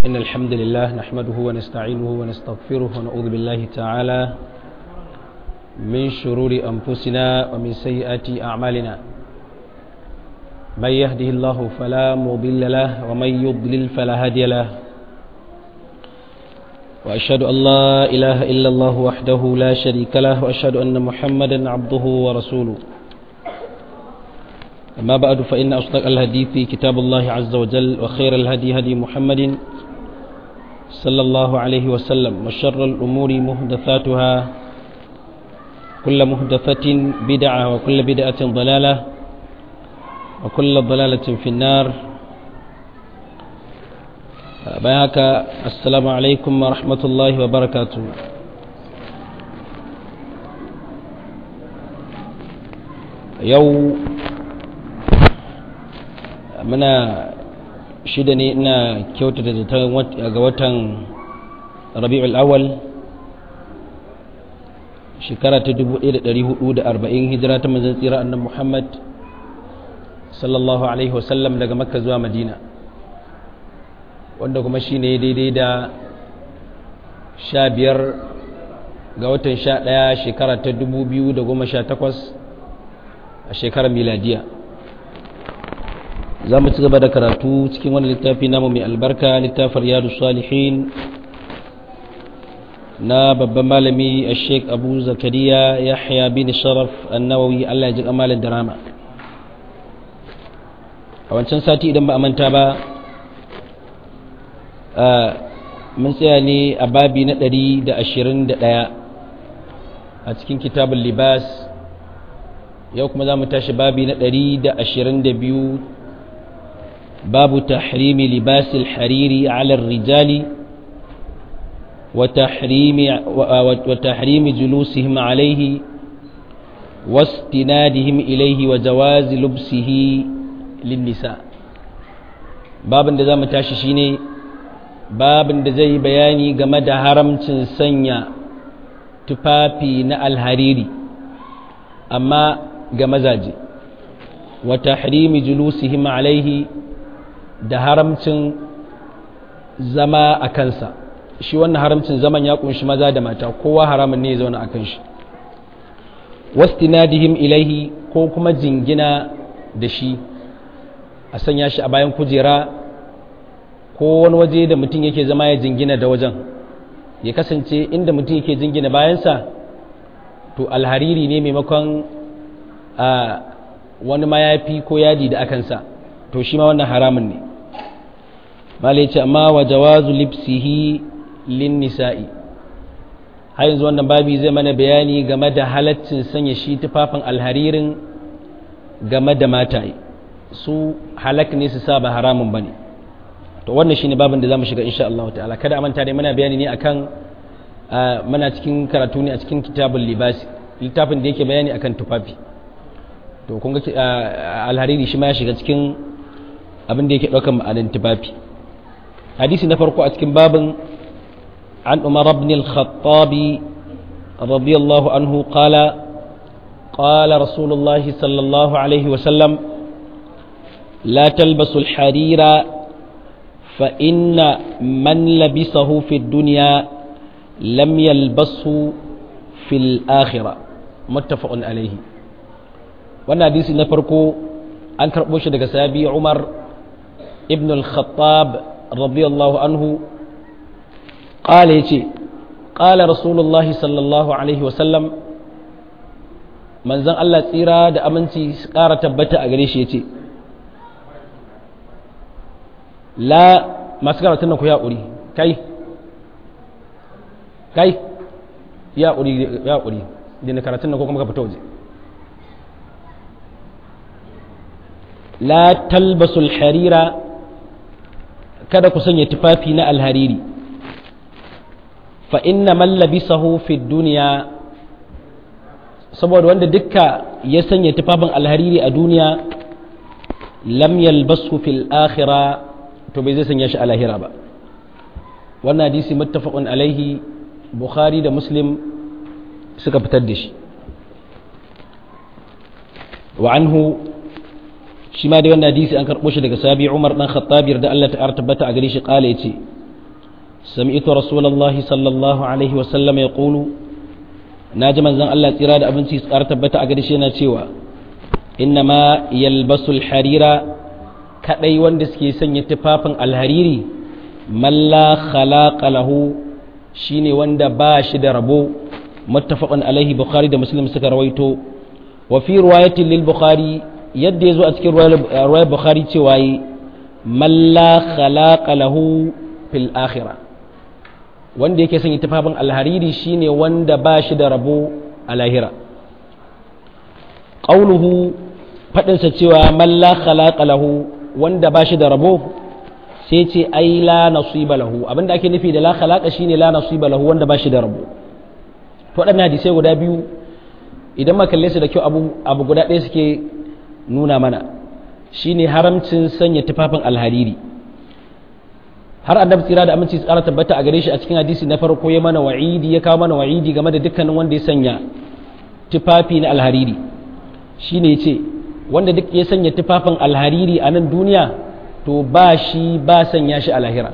إن الحمد لله نحمده ونستعينه ونستغفره ونعوذ بالله تعالى من شرور أنفسنا ومن سيئات أعمالنا من يهده الله فلا مضل له ومن يضلل فلا هادي له وأشهد أن لا إله إلا الله وحده لا شريك له وأشهد أن محمدا عبده ورسوله أما بعد فإن أصدق الحديث كتاب الله عز وجل وخير الهدي هدي محمد صلى الله عليه وسلم وشر الأمور محدثاتها كل محدثة بدعة وكل بدعة ضلالة وكل ضلالة في النار بياك السلام عليكم ورحمة الله وبركاته يوم muna shida ne ina kyautata zaton ga watan rabi'ul awal shekara ta 1440 hijira ta manzon tsira annabi Muhammad sallallahu alaihi wasallam daga makka zuwa madina wanda kuma shine daidai da sha biyar ga watan sha ɗaya shekara ta 2018 a shekarar miladiya za mu ci gaba da karatu cikin wani littafi namu mai albarka littafin riyadu salihin na babban malami a sheik abu zakariya yahya bin sharaf annawawi allah ya ji kamalin drama a wancan sati idan ba a manta ba mun tsaya ne a babi na 121 a cikin kitabun libas yau kuma za mu tashi babi na 122 باب تحريم لباس الحرير على الرجال وتحريم وتحريم جلوسهم عليه واستنادهم إليه وجواز لبسه للنساء باب da zamu tashi shine babin da zai bayani game da haramcin sanya tufafi na alhariri amma ga mazaje wa tahrimi julusihim alaihi da haramcin zama a kansa shi wannan haramcin zaman ya kunshi maza da mata kowa haramun ne ya zauna a kan shi wastinadihim ilaihi ko kuma jingina da shi a sanya shi a bayan kujera ko wani waje da mutum yake zama ya jingina da wajen ya kasance inda mutum yake jingina bayansa to alhariri ne maimakon a wani mayafi ko yadi da akansa to shi ma wannan haramun ne mala ce amma wa jawazu lipsihi lin nisa'i har yanzu wannan babi zai mana bayani game da halaccin sanya shi tufafin alharirin game da mataye su halak ne su sa ba haramun bane to wannan shine babin da zamu shiga insha Allah ta'ala kada a manta dai muna bayani ne akan muna cikin karatu ne a cikin kitabul libasi littafin da yake bayani akan tufafi to kun ga alhariri shi ma ya shiga cikin abin da yake ɗaukar ma'anin tufafi hadisi na farko a cikin babin an umar ibn al-khattab radiyallahu anhu qala qala rasulullah sallallahu alaihi wa sallam la talbasu al-harira fa inna man labisahu fi ad-dunya lam yalbasu fi al-akhirah muttafaqun alayhi wannan hadisi na farko an karɓo shi daga sahabi umar ibn al-khattab radiyallahu anhu qala yace qala rasulullahi sallallahu alaihi wa sallam manzon Allah tsira da aminci su ƙara tabbata a gare shi yace la masu karatun nan ku ya ƙuri kai kai ya ƙuri ya ƙuri dina karatun nan ko kuma ka fita waje la talbasul harira kada ku sanya tufafi na alhariri fa inna man labisahu fi duniya saboda wanda dukka ya sanya tufafin alhariri a duniya lam yalbasu fil akhira to bai zai sanya shi a lahira ba wannan hadisi muttafaqun alaihi bukhari da muslim suka fitar da shi wa anhu shi ma dai wannan hadisi an karɓo shi daga sabi Umar dan Khattab da Allah ta tabbata a gare shi kala yace سمعت رسول الله صلى الله عليه وسلم يقول ناجي منزن الله تيرا da abinci su ƙara tabbata a gare shi yana cewa innama yalbasu alharira kadai wanda suke sanya tufafin alhariri man la khalaqa lahu shine wanda ba shi da rabo muttafaqun alaihi bukhari da muslim suka rawaito wa fi riwayatin lil bukhari yadda yazo a cikin riwayar bukhari cewa yi man la khalaqa lahu fil akhirah wanda yake sanya tufafin alhariri shine wanda ba shi da rabo a lahira qauluhu fadinsa cewa man la khalaqa lahu wanda ba shi da rabo sai ce ai la nasiba lahu abinda ake nufi da la khalaqa shine la nasiba lahu wanda ba shi da rabo to waɗannan hadisai guda biyu idan ma kalle su da kyau abu abu guda ɗaya suke nuna mana shine haramcin sanya tufafin alhariri har annabi tsira da aminci tsara tabbata a gare shi a cikin hadisi na farko ya mana wa'idi ya kawo mana wa'idi game da dukkanin wanda ya sanya tufafi na alhariri shine yace wanda duk ya sanya tufafin alhariri a nan duniya to ba shi ba sanya shi a lahira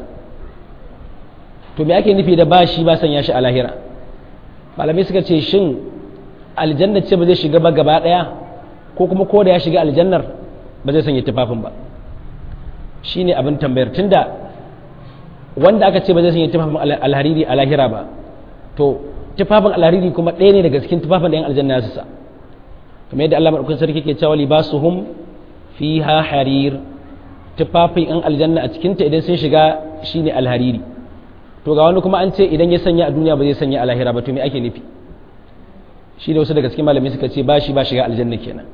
to me ake nufi da ba shi ba sanya shi a lahira malamai suka ce shin aljanna ce ba zai shiga ba gaba daya ko kuma ko da ya shiga aljannar ba zai sanya tufafin ba shine abin tambayar tunda wanda aka ce ba zai sanya tufafin alhariri a lahira ba to tufafin alhariri kuma ɗaya ne daga cikin tufafin da yan aljanna su sa kamar yadda Allah madaukakin sarki ke cewa libasuhum fiha harir tufafin yan aljanna a cikin ta idan sun shiga shine alhariri to ga wani kuma an ce idan ya sanya a duniya ba zai sanya a lahira ba to me ake nufi shi ne wasu daga cikin malamai suka ce ba shi ba shiga aljanna kenan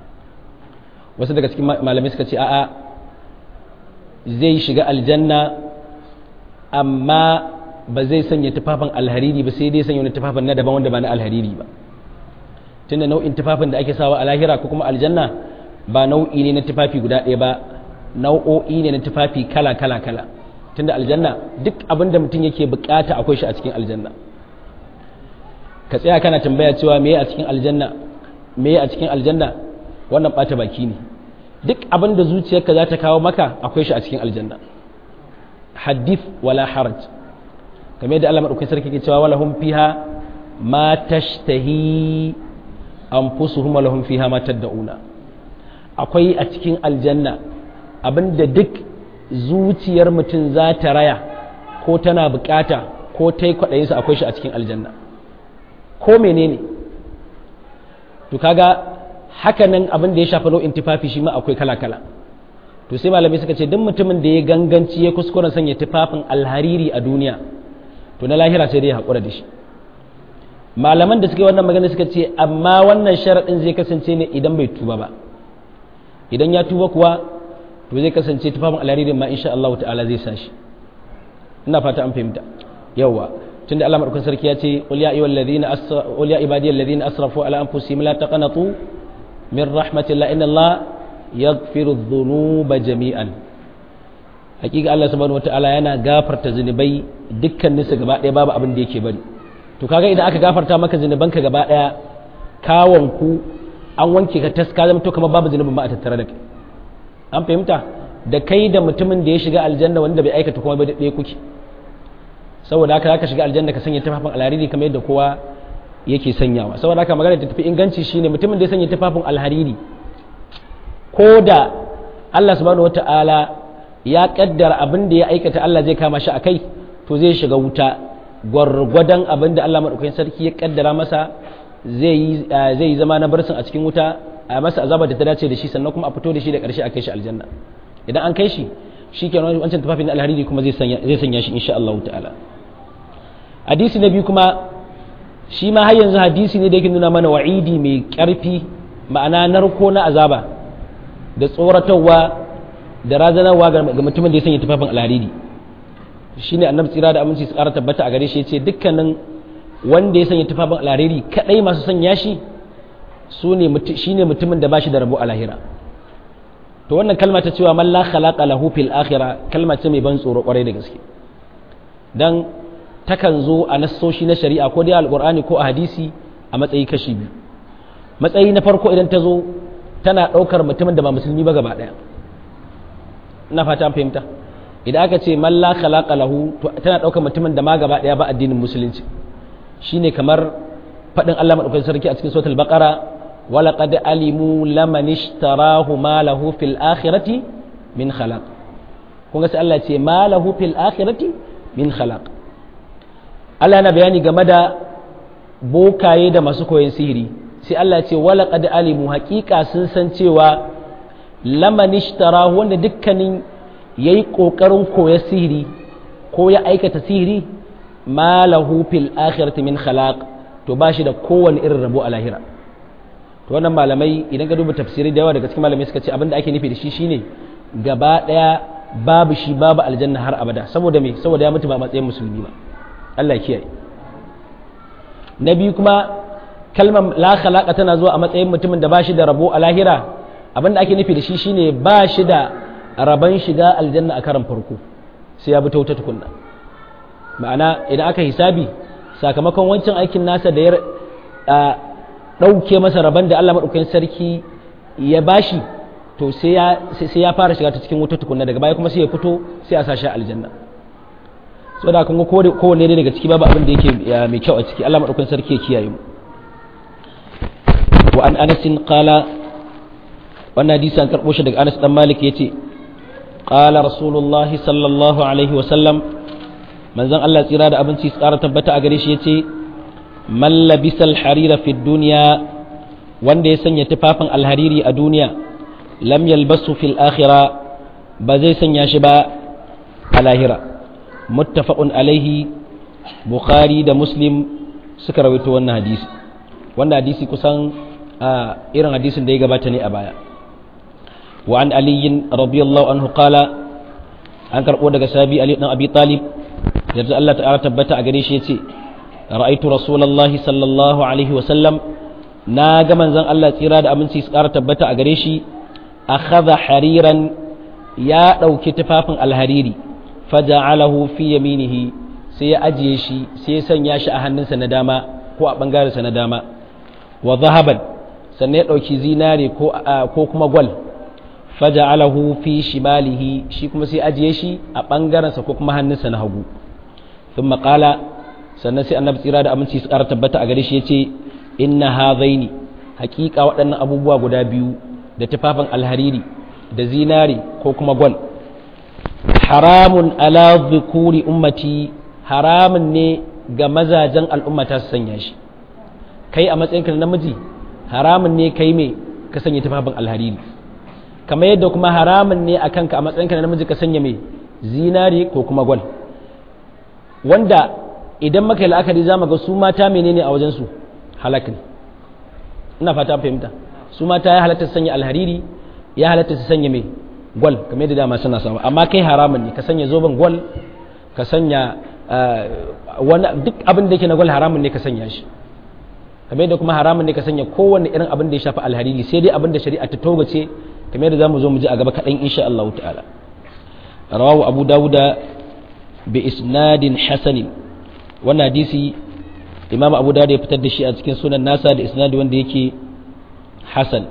wasu daga cikin malamai suka ce a'a zai shiga aljanna amma ba zai sanya tufafin alhariri ba sai dai sanya wani tufafin na daban wanda ba na alhariri ba tunda nau'in tufafin da ake sawa a lahira ko kuma aljanna ba nau'i ne na tufafi guda ɗaya ba nau'o'i ne na tufafi kala kala kala tunda aljanna duk abin da mutum yake bukata akwai shi a cikin aljanna ka tsaya kana tambaya cewa me a cikin aljanna me a cikin aljanna wannan bata baki ne duk abin da zuciyarka za ta kawo maka akwai shi a cikin aljanna hadith wala haraj kamar yadda Allah madaukakin sarki ke cewa wala hum fiha ma tashtahi anfusuhum wala hum fiha ma tad'una akwai a cikin aljanna abinda duk zuciyar mutum za ta raya ko tana bukata ko ta yi kwaɗayinsa akwai shi a cikin aljanna ko menene to kaga hakanan abin da ya shafi nau'in tufafi shi ma akwai kala-kala to sai malamai suka ce duk mutumin da ya ganganci ya kuskura sanya tufafin alhariri a duniya to na lahira sai dai ya haƙura da shi malaman da suka yi wannan magana suka ce amma wannan sharaɗin zai kasance ne idan bai tuba ba idan ya tuba kuwa to zai kasance tufafin alharirin ma insha Allah ta'ala zai sa shi ina fata an fahimta yawa tunda Allah madaukakin sarki ya ce qul ya ayyuhal ladina asra qul ya ibadiyal ladina asrafu ala anfusihim la taqnatu min rahmatillah inna Allah yaghfiru dhunuba jami'an hakika Allah subhanahu wataala yana gafarta zunubai dukkanin su gaba ɗaya babu abin da yake bari to kaga idan aka gafarta maka zunubanka gaba ɗaya kawon ku an wanke ka taska zama to kamar babu zunubin ba a tattare da kai an fahimta da kai da mutumin da ya shiga aljanna wanda bai aikata kuma bai da ɗaya kuke saboda haka zaka shiga aljanna ka sanya tufafin alhariri kamar yadda kowa yake sanyawa saboda haka magana da tafi inganci shine mutumin da ya sanya tufafin alhariri ko da Allah subhanahu wata'ala ya kaddara abin da ya aikata Allah zai kama shi a kai to zai shiga wuta gwargwadon abin da Allah maɗaukakin sarki ya kaddara masa zai yi zama na barsin a cikin wuta a masa azaba da ta dace da shi sannan kuma a fito da shi da ƙarshe a kai shi aljanna idan an kai shi shi ke wancan tufafin alhariri kuma zai sanya shi insha Allah ta'ala hadisi na biyu kuma shi ma har yanzu hadisi ne da yake nuna mana wa'idi mai ƙarfi ma'ana narko na azaba da tsoratarwa da razanarwa ga mutumin da ya sanya tufafin alhariri shi ne annabi tsira da aminci su ƙara tabbata a gare shi ya ce dukkanin wanda ya sanya tufafin alhariri kaɗai masu sanya shi shi ne mutumin da ba shi da rabo a lahira to wannan kalma ta cewa man la khalaqa lahu fil akhirah kalma ce mai ban tsoro kwarai da gaske dan takan zo a nassoshi na shari'a ko dai alqur'ani ko a hadisi a matsayi kashi biyu matsayi na farko idan ta zo tana ɗaukar mutumin da ba musulmi ba gaba ɗaya ina fata an fahimta idan aka ce man la khalaqa lahu to tana daukar mutumin da ma gaba daya ba addinin musulunci shine kamar fadin Allah madaukakin sarki a cikin suratul baqara walaqad alimu laman ishtarahu ma lahu fil akhirati min khalaq kun ga sai Allah ce ma lahu fil akhirati min khalaq Allah yana bayani game da bokaye da masu koyon sihiri sai Allah ce walaqad alimu haqiqa sun san cewa laman ishtarahu wanda dukkanin ya yi ƙoƙarin koya sihiri ko ya aikata sihiri ma lahu fil akhirati min khalaq to ba shi da kowane irin rabo a lahira to wannan malamai idan ka duba tafsiri da yawa daga cikin malamai suka ce abin da ake nufi da shi shine gaba daya babu shi babu aljanna har abada saboda me saboda ya mutu ba matsayin musulmi ba Allah ya kiyaye na biyu kuma kalmar la khalaqa tana zuwa a matsayin mutumin da ba shi da rabo a lahira abin da ake nufi da shi shine ba shi da raban shiga aljanna a karan farko sai ya bi ta wuta tukunna ma'ana idan aka hisabi sakamakon wancan aikin nasa da ya ɗauke masa raban da Allah maɗaukakin sarki ya bashi to sai ya fara shiga ta cikin wuta tukunna daga baya kuma sai ya fito sai a sashi aljanna so da kun ga kowanne ne daga ciki babu abin da yake mai kyau a ciki Allah maɗaukakin sarki ya kiyaye mu wa an anasin qala wannan hadisi an karɓo shi daga Anas dan Malik yace قال رسول الله صلى الله عليه وسلم من زن الله تيرا da abinci tsara tabbata a gare shi yace man labisal harira fi dunya wanda ya sanya tufafin alhariri a duniya lam yalbasu fil akhira ba zai sanya shi ba a lahira muttafaqun alaihi bukhari da muslim suka rawaito wannan hadisi wannan hadisi kusan irin hadisin da ya gabata ne a baya وعن علي رضي الله عنه قال an karɓo daga sabi Ali dan Abi Talib yarda Allah ta'ala tabbata a gare shi yace ra'aitu rasulullahi sallallahu alaihi wa sallam na ga manzon Allah tsira da aminci su ƙara tabbata a gare shi akhadha hariran ya ɗauki tufafin alhariri faja'alahu fi yaminihi sai ya ajiye shi sai ya sanya shi a hannunsa na dama ko a ɓangarensa na dama wa zahaban sannan ya ɗauki zinare ko kuma gwal faja'alahu fi shimalihi shi kuma sai ajiye shi a ɓangarensa ko kuma hannunsa na hagu sun maƙala sannan sai annabi tsira da aminci su ƙara tabbata a gare shi ya ce inna hazaini hakika waɗannan abubuwa guda biyu da tufafin alhariri da zinari ko kuma gwal haramun ala dhukuri ummati haramun ne ga mazajen al'ummata su sanya shi kai a matsayinka na namiji haramun ne kai me ka sanya tufafin alhariri kamar yadda kuma haramun ne a kanka a matsayinka na namiji ka sanya mai zinari ko kuma gwal wanda idan maka yi la'akari za mu ga su mata menene a wajensu halak ne ina fata fahimta su mata ya halatta su sanya alhariri ya halatta su sanya mai gwal kamar yadda dama suna sawa amma kai haramun ne ka sanya zoben gwal ka sanya wani duk abin da yake na gwal haramun ne ka sanya shi kamar yadda kuma haramun ne ka sanya kowanne irin abin da ya shafi alhariri sai dai abin da shari'a ta togace kamar yadda zamu zo mu ji a gaba kaɗan insha Allah ta'ala rawahu abu dawuda bi isnadin hasanin wannan hadisi imam abu dawud ya fitar da shi a cikin sunan nasa da isnadi wanda yake hasan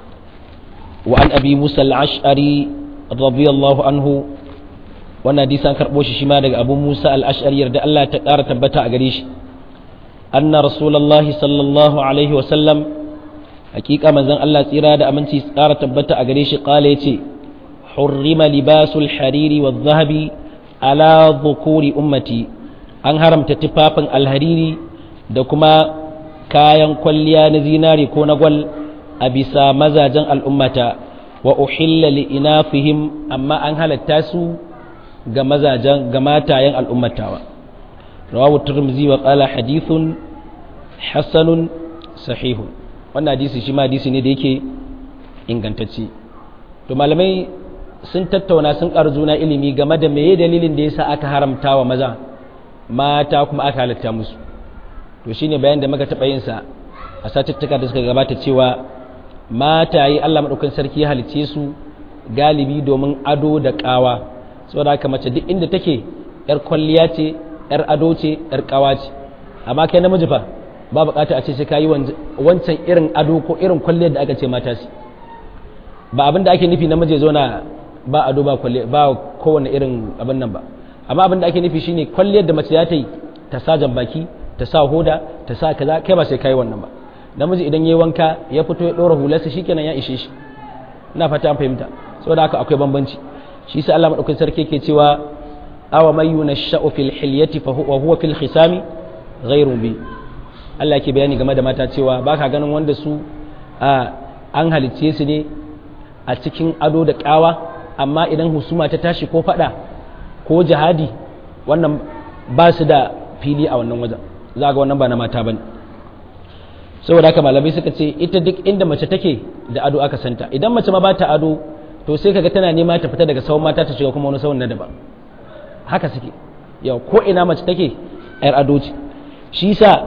wa an abi musa al-ash'ari radiyallahu anhu wannan hadisi an karbo shi shima daga abu musa al-ash'ari yarda Allah ta ƙara tabbata a gare shi anna rasulullahi sallallahu alaihi wa sallam hakika manzon Allah tsira da aminci tsara tabbata a gare shi kala yace hurrima libasul hariri wa zahabi ala dhukuri ummati an haramta tufafin alhariri da kuma kayan kwalliya na zinari ko na gwal a bisa mazajen al'ummata wa uhilla li inafihim amma an halatta su ga mazajen ga matayen al'ummatawa rawahu tirmidhi wa qala hadithun hasanun sahihun wannan hadisi shi ma hadisi ne da yake ingantacce to malamai sun tattauna sun ƙara juna ilimi game da meye dalilin da yasa aka haramta wa maza mata kuma aka halatta musu to shine bayan da muka taɓa yin sa a satuttuka da suka gabata cewa mata yi Allah madaukakin sarki ya halicce su galibi domin ado da ƙawa saboda haka mace duk inda take yar kwalliya ce yar ado ce yar ƙawa ce amma kai namiji fa ba bukata a ce sai kayi wancan irin ado ko irin kwalliyar da aka ce mata su ba abin da ake nufi namiji zo na ba ado ba kwalliya ba kowane irin abin nan ba amma abin da ake nufi shine kwalliyar da mace za ta yi ta sa baki ta sa hoda ta sa kaza kai ba sai kai wannan ba namiji idan yayi wanka ya fito ya dora hularsa shikenan ya ishe shi ina fata an fahimta saboda haka akwai bambanci shi sai Allah madaukakin sarki yake cewa awa may yunashsha'u fil hilyati fa huwa huwa fil khisami ghayru bi Allah yake bayani game da mata cewa baka ganin wanda su an halicce su ne a cikin ado da kawa amma idan husuma ta tashi ko fada ko jihadi wannan ba su da fili a wannan wajen za ga wannan ba na mata bane saboda haka malamai suka ce ita duk inda mace take da ado aka santa idan mace ma ba ta ado to sai kaga tana nema ta fita daga sawun mata ta shiga kuma wani sawun na daban haka suke yau ko ina mace take yar ado ce shi yasa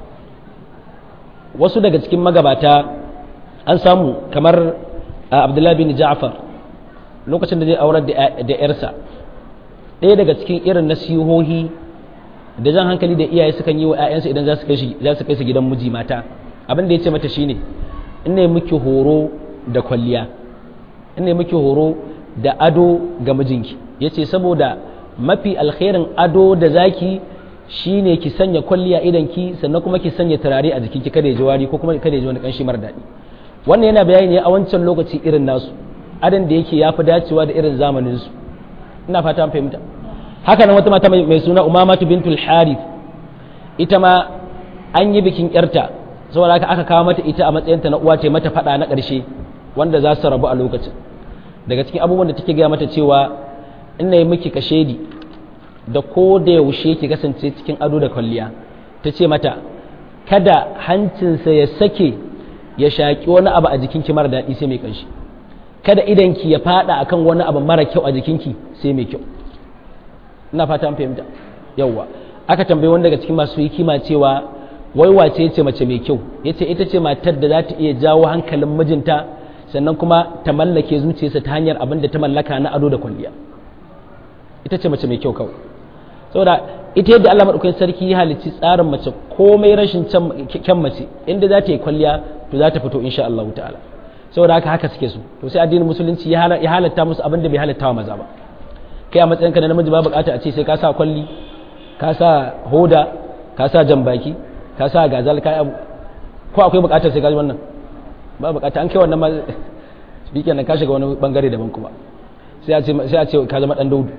wasu daga cikin magabata an samu kamar abdullahi bin ja'far lokacin da zai aurar da yarsa ɗaya daga cikin irin nasihohi da jan hankali da iyaye sukan yi wa 'ya'yansu idan za su kai su gidan miji mata abin da ya ce mata shine ina yi miki horo da kwalliya ina yi miki horo da ado ga mijinki ya ce saboda mafi alkhairin ado da zaki shine ki sanya kwalliya idan ki sannan kuma ki sanya turare a jikinki kada ya ji wari ko kuma kada ya ji wani kanshi mara daɗi wannan yana bayani ne a wancan lokaci irin nasu adan da yake yafi dacewa da irin zamanin su ina fata an fahimta haka nan wata mata mai suna umamatu bintul harith ita ma an yi bikin yarta saboda haka aka kawo mata ita a matsayinta na uwa ce mata fada na ƙarshe wanda za su rabu a lokacin daga cikin abubuwan da take gaya mata cewa ina yi miki kashedi da ko da yaushe ki kasance cikin ado da kwalliya ta ce mata kada hancinsa ya sake ya shaƙi wani abu a jikinki mara daɗi sai mai ƙanshi kada idanki ya fada akan wani abu mara kyau a jikinki sai mai kyau ina fata an fahimta yawwa aka tambayi wani daga cikin masu hikima cewa wai wace ce mace mai kyau yace ita ce matar da za ta iya jawo hankalin mijinta sannan kuma ta mallake zuciyarsa ta hanyar abin da ta mallaka na ado da kwalliya ita ce mace mai kyau kawai saboda ita yadda Allah madaukakin sarki ya halicci tsarin mace komai rashin kyan mace inda za ta yi kwalliya to za ta fito insha Allah ta'ala saboda haka haka suke su to sai addinin musulunci ya halatta musu abin da bai halatta wa maza ba kai a matsayinka na namiji ba bukata a ce sai ka sa kwalli ka sa hoda ka sa jambaki ka sa gazal ka abu ko akwai bukatar sai ka ji wannan ba bukata an kai wannan ma bikin nan ka shiga wani bangare daban kuma sai a ce sai a ce ka zama dan daudu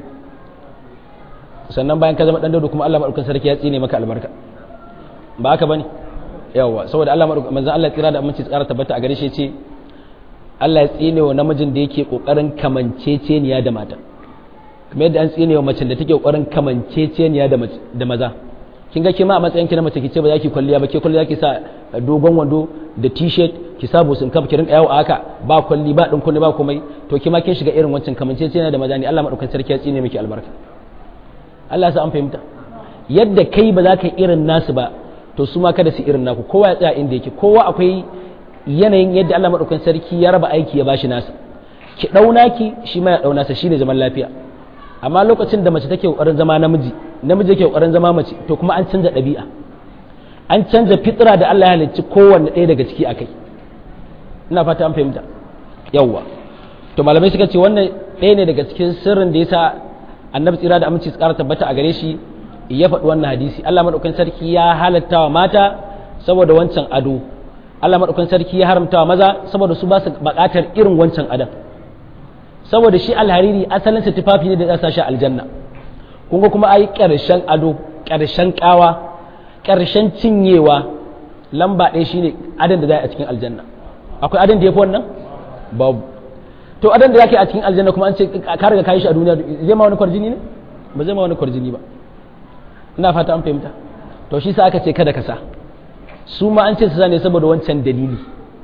sannan bayan ka zama dan daudu kuma Allah madaukakin sarki ya tsine maka albarka ba haka bane yawa saboda Allah madaukakin manzon Allah tsira da aminci tsara tabbata a gare shi ce Allah ya tsine wa namijin da yake kokarin kamanceceniya da mata kamar yadda an tsine wa macen da take kokarin kamanceceniya da da maza kin ga kima a matsayin ki na mace kice ba za ki kwalliya ba ke kwalliya ki sa dogon wando da t-shirt ki sa busun kaf ki rinka yawo a haka ba kwalli ba din kunne ba komai to kima kin shiga irin wancan kamanceceniya da maza ne Allah madaukakin sarki ya tsine miki albarka Allah sa an fahimta yadda kai ba za ka irin nasu ba to su ma kada su irin naku kowa ya tsaya inda yake kowa akwai yanayin yadda Allah madaukakin sarki ya raba aiki ya bashi nasa ki dauna ki shi ma ya dauna sa shine zaman lafiya amma lokacin da mace take kokarin zama namiji namiji yake kokarin zama mace to kuma an canza ɗabi'a an canza fitra da Allah ya halicci kowanne ɗaya daga ciki akai ina fata an fahimta yawwa to malamai suka ce wannan ɗaya ne daga cikin sirrin da yasa annabi tsira da aminci su ƙara tabbata a gare shi ya faɗi wannan hadisi Allah madaukakin sarki ya halatta wa mata saboda wancan ado Allah madaukakin sarki ya haramta wa maza saboda su ba su buƙatar irin wancan adam saboda shi alhariri asalin sa tufafi ne da za shi aljanna kun ga kuma ai ƙarshen ado ƙarshen ƙawa ƙarshen cinyewa lamba ɗaya shine adan da za a cikin aljanna akwai adan da ya fi wannan babu to adan da zaka yi a cikin aljanna kuma an ce ka riga kai shi a duniya zai ma wani kwarjini ne ba zai ma wani kwarjini ba ina fata an fahimta to shi sa aka ce kada ka sa su ma an ce su sa ne saboda wancan dalili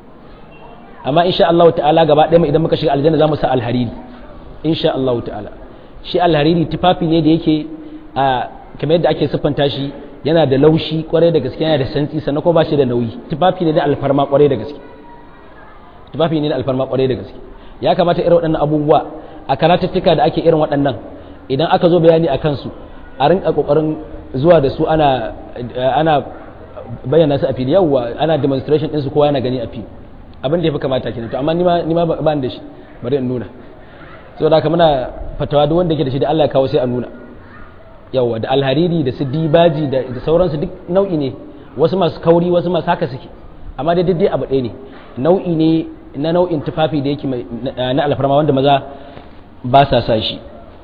amma insha Allah ta'ala gaba ɗaya idan muka shiga aljanna za mu sa alhariri insha Allah ta'ala shi alhariri tufafi ne da yake a kamar yadda ake siffanta shi yana da laushi kwarai da gaske yana da santsi sannan ko ba shi da nauyi tufafi ne da alfarma kwarai da gaske tufafi ne da alfarma kwarai da gaske ya kamata irin waɗannan abubuwa a karatattuka da ake irin waɗannan idan aka zo bayani a kansu a rinka kokarin zuwa da su ana ana bayyana su a fili yawwa ana demonstration ɗinsu kowa yana gani a fili abin da ya fi kamata kenan to amma ni ma ba da shi bari in nuna saboda haka muna fatawa duk wanda ke da shi da Allah ya kawo sai a nuna yawa da alhariri da su dibaji da sauransu duk nau'i ne wasu masu kauri wasu masu haka suke amma dai daidai abu ɗaya ne nau'i ne na nau'in tufafi da yake na alfarma wanda maza ba sa sa shi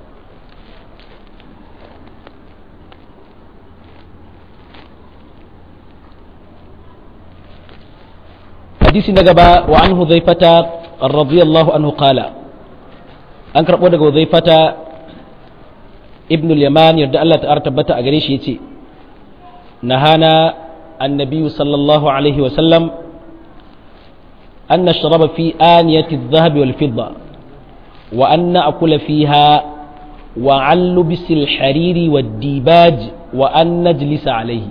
hadisi na gaba wa an huzaifata radiyallahu anhu qala an karɓo daga huzaifata ibn al-yaman yarda Allah ta tabbata a gare shi yace nahana annabi sallallahu alaihi wa sallam an nashraba fi aniyati adh-dhahab wal fidda wa an na'kula fiha wa an lubis al-hariri wad dibaj wa an najlisa alaihi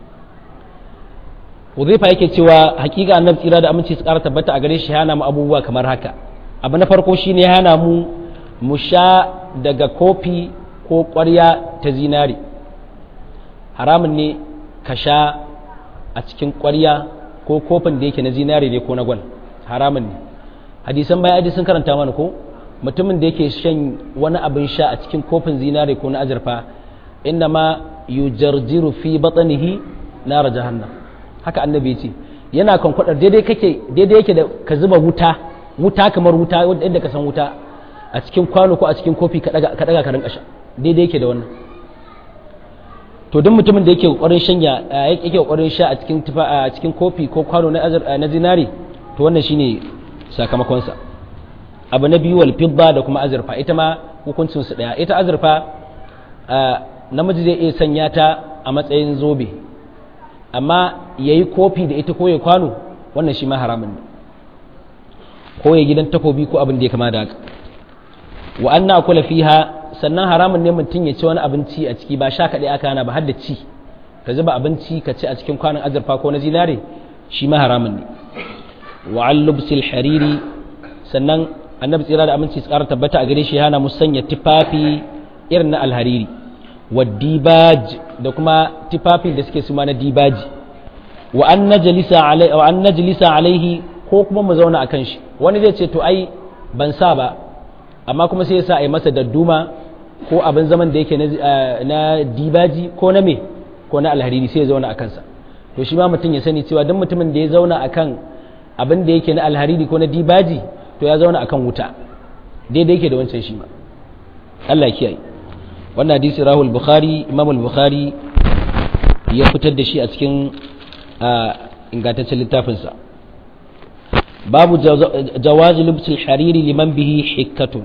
Hudhaifa yake cewa hakika annabi tsira da aminci su ƙara tabbata a gare shi hana mu abubuwa kamar haka abu na farko shine hana mu mu sha daga kofi ko ƙwarya ta zinari haramun ne ka sha a cikin ƙwarya ko kofin da yake na zinari ne ko na gwal haramun ne hadisan baya aji sun karanta mana ko mutumin da yake shan wani abin sha a cikin kofin zinari ko na azurfa inda ma yujarjiru fi batnihi nar jahannam haka annabi ce yana kan kwadar daidai kake daidai yake da ka zuba wuta wuta kamar wuta yadda ka san wuta a cikin kwano ko a cikin kofi ka daga ka rinka sha daidai yake da wannan to duk mutumin da yake kokarin shanya yake kokarin sha a cikin tufa a cikin kofi ko kwano na azur na zinari to wannan shine sakamakon sa abu na biyu wal fidda da kuma azurfa ita ma hukuncin su daya ita azurfa namiji zai iya sanya ta a matsayin zobe amma yayi kofi da ita ko ya kwano wannan shi ma haramun ne ko ya gidan takobi ko abin da ya kama da haka wa anna kula fiha sannan haramun ne mutum ya ci wani abinci a ciki ba sha kaɗai aka hana ba har da ci ka zuba abinci ka ci a cikin kwanon azurfa ko na zinare shi ma haramun ne wa allubsil hariri sannan annabi tsira da abinci su ƙara tabbata a gare shi hana mu sanya tufafi irin na alhariri wa dibaj da kuma tufafi da suke suma na dibaji wa an najlisa alaihi ko kuma mu zauna akan shi wani zai ce to ai ban sa ba amma kuma sai ya sa a yi masa dadduma ko abin zaman da yake na dibaji ko na me ko na alhariri sai ya zauna a kansa to shi ma mutum ya sani cewa duk mutumin da ya zauna akan abin da yake na alhariri ko na dibaji to ya zauna akan wuta daidai yake da wancan shi ma Allah kiyaye wannan hadisi rahul bukhari imam al-bukhari ya fitar da shi a cikin ingantaccen littafinsa babu jawazi lubsul hariri liman bihi hikkatun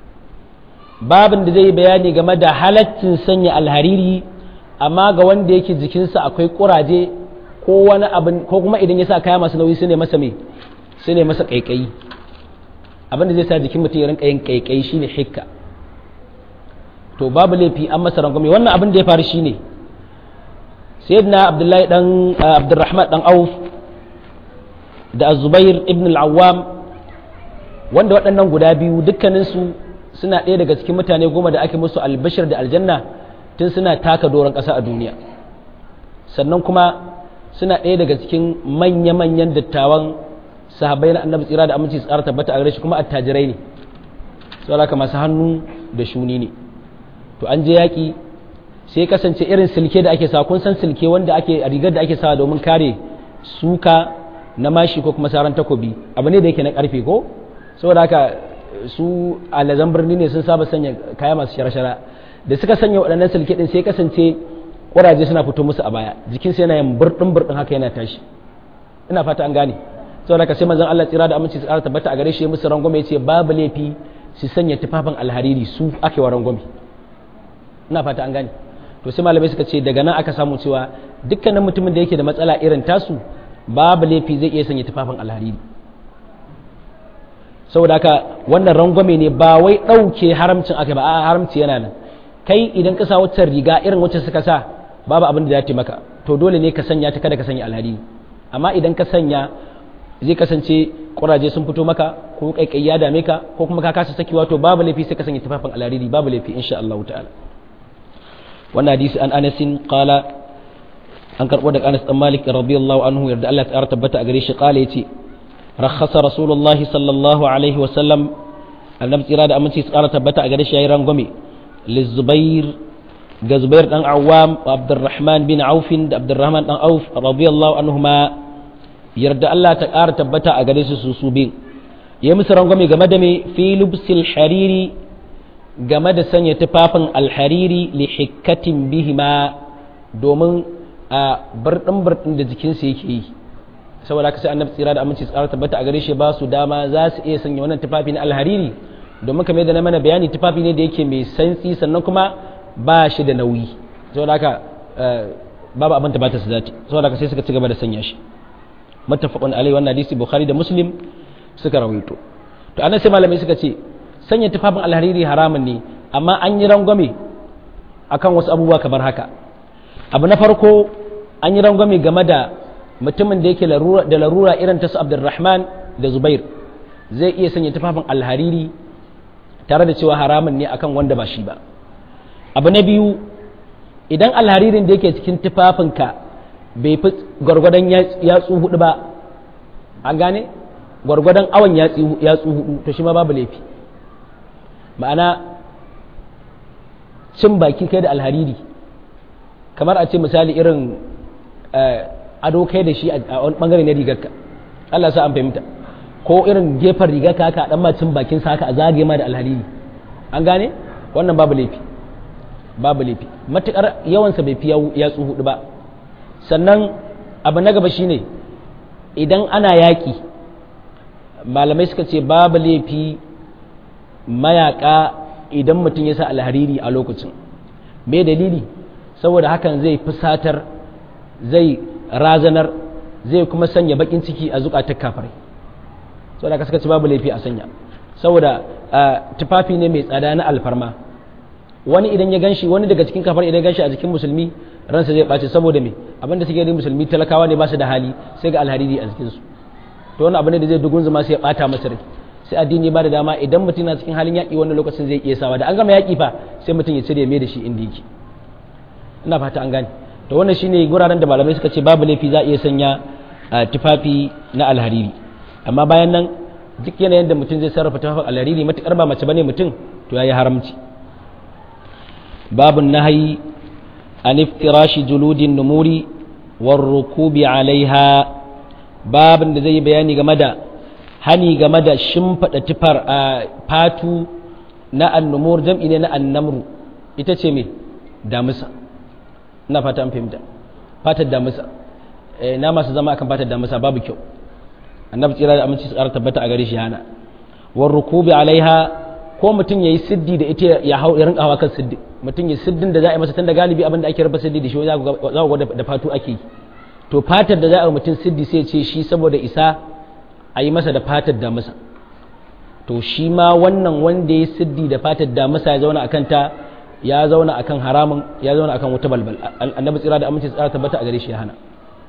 babin da zai bayani game da halaccin sanya alhariri amma ga wanda yake jikinsa akwai kuraje ko wani abin ko kuma idan ya sa kaya masu nauyi su ne masa mai su ne masa kaikayi abin da zai sa jikin mutum ya rinka yin kaikayi shine hikka to babu laifi an masa rangwame wannan abin da ya faru shine sayyidina abdullahi dan abdurrahman dan auf da azubair ibn al-awwam wanda waɗannan guda biyu dukkaninsu suna ɗaya daga cikin mutane goma da ake musu albashir da aljanna tun suna taka doron ƙasa a duniya sannan kuma suna ɗaya daga cikin manya-manyan dattawan sahabbai na annabi tsira da aminci tsara tabbata a gare shi kuma attajirai ne saboda haka masu hannu da shuni ne to an je yaƙi sai kasance irin silke da ake sa kun san silke wanda ake rigar da ake sawa domin kare suka na mashi ko kuma saran takobi abu ne da yake na karfe ko saboda haka su alazan birni ne sun saba sanya kaya masu shara-shara da suka sanya waɗannan silke din sai kasance ƙuraje suna fito musu a baya jikin sai yana yin burɗin burɗin haka yana tashi ina fata an gane saboda haka sai manzon Allah tsira da aminci tsara tabbata a gare shi musu rangwame yace babu laifi su sanya tufafin alhariri su ake wa rangwame ina fata an gane to sai malamai suka ce daga nan aka samu cewa dukkanin mutumin da yake da matsala irin tasu babu laifi zai iya sanya tufafin alhariri saboda haka wannan rangwame ne ba wai ɗauke haramcin aka ba a haramci yana nan kai idan ka sa wacce riga irin wacce suka sa babu abin da za ta maka to dole ne ka sanya ta kada ka sanya alhariri amma idan ka sanya zai kasance kuraje sun fito maka ko kaikai ya dame ka ko kuma ka kasa sakiwa to babu laifi sai ka sanya tufafin alhariri babu laifi insha Allah ta'ala wannan hadisi an anasin qala an karbo daga Anas dan Malik radiyallahu anhu yarda Allah ta tabbata a gare shi qala yace rakhasa rasulullahi sallallahu alaihi wa sallam annabi tsira da aminci su ƙara tabbata a gare shi yayi rangwame lizubair ga zubair dan awam wa abdurrahman bin aufin da abdurrahman dan auf radiyallahu anhuma yarda Allah ta ƙara tabbata a gare su su su bin yayi musu rangwame game da me fi lubsil hariri game da sanya tufafin alhariri li hikkatin bihima domin a birɗin birɗin da jikinsu yake yi saboda haka sai annabi tsira da aminci tsara tabbata a gare shi ba su dama za su iya sanya wannan tufafi na alhariri domin kamar da na mana bayani tufafi ne da yake mai santsi sannan kuma ba shi da nauyi saboda haka babu abin ta bata su zati saboda haka sai suka ci gaba da sanya shi muttafaqun alaihi wannan hadisi bukhari da muslim suka rawaito to anan sai malamai suka ce sanya tufafin alhariri haramun ne amma an yi rangwame akan wasu abubuwa kamar haka abu na farko an yi rangwame game da mutumin da yake da larura irin ta su abdurrahman da zubair zai iya sanya tufafin alhariri tare da cewa haramun ne akan wanda ba shi ba abu na biyu idan alharirin da yake cikin tufafinka bai fi gwargwadon yatsu hudu ba an gane gwargwadon awon yatsu hudu to shi ma babu laifi ma'ana cin baki kai da alhariri kamar a ce misali irin ado kai da shi a wani bangare na rigarka Allah sa an fahimta ko irin gefen rigarka haka dan ma cin bakin sa haka a zagaye ma da alhariri an gane wannan babu laifi babu laifi matukar yawansa bai fi yatsu hudu ba sannan abu na gaba shine idan ana yaƙi malamai suka ce babu laifi mayaka idan mutum ya sa alhariri a lokacin me dalili saboda hakan zai fusatar zai razanar zai kuma sanya bakin ciki a zukatar kafirai saboda ka suka ci babu laifi a sanya saboda tufafi ne mai tsada na alfarma wani idan ya ganshi wani daga cikin kafar idan ya ganshi a jikin musulmi ransa zai ɓace saboda me abinda suke yi musulmi talakawa ne ba su da hali sai ga alhariri a jikinsu to wani abu ne da zai dugun zama sai ya ɓata masa rai sai addini ba da dama idan mutum na cikin halin yaƙi wannan lokacin zai iya sawa da an gama yaƙi fa sai mutum ya cire mai da shi inda yake ina fata an gane to wannan shine guraren da malamai suka ce babu laifi za a iya sanya tufafi na alhariri amma bayan nan duk yanayin da mutum zai sarrafa tufafin alhariri matukar ba mace bane mutum to yayi haramci babun nahayi an iftirashi juludin numuri war rukubi alaiha babin da zai yi bayani game da hani game da shimfiɗa tufar a fatu na annumur jam'i ne na annamru ita ce me damusa ina fata an fahimta fatar damusa na masu zama akan fatar damusa babu kyau annabi tsira da aminci tsara tabbata a gare shi hana war rukubi alaiha ko mutum yayi siddi da ita ya hau ya rinka hawa kan siddi mutum ya siddin da za a yi masa tunda galibi abin da ake raba siddi da shi za ku ga da fatu ake yi to fatar da za a mutum siddi sai ce shi saboda isa a yi masa da fatar da masa to shi ma wannan wanda ya siddi da fatar da masa ya zauna akan ta ya zauna akan haramun ya zauna akan wuta balbal annabi tsira da aminci tsara tabbata a gare shi ya hana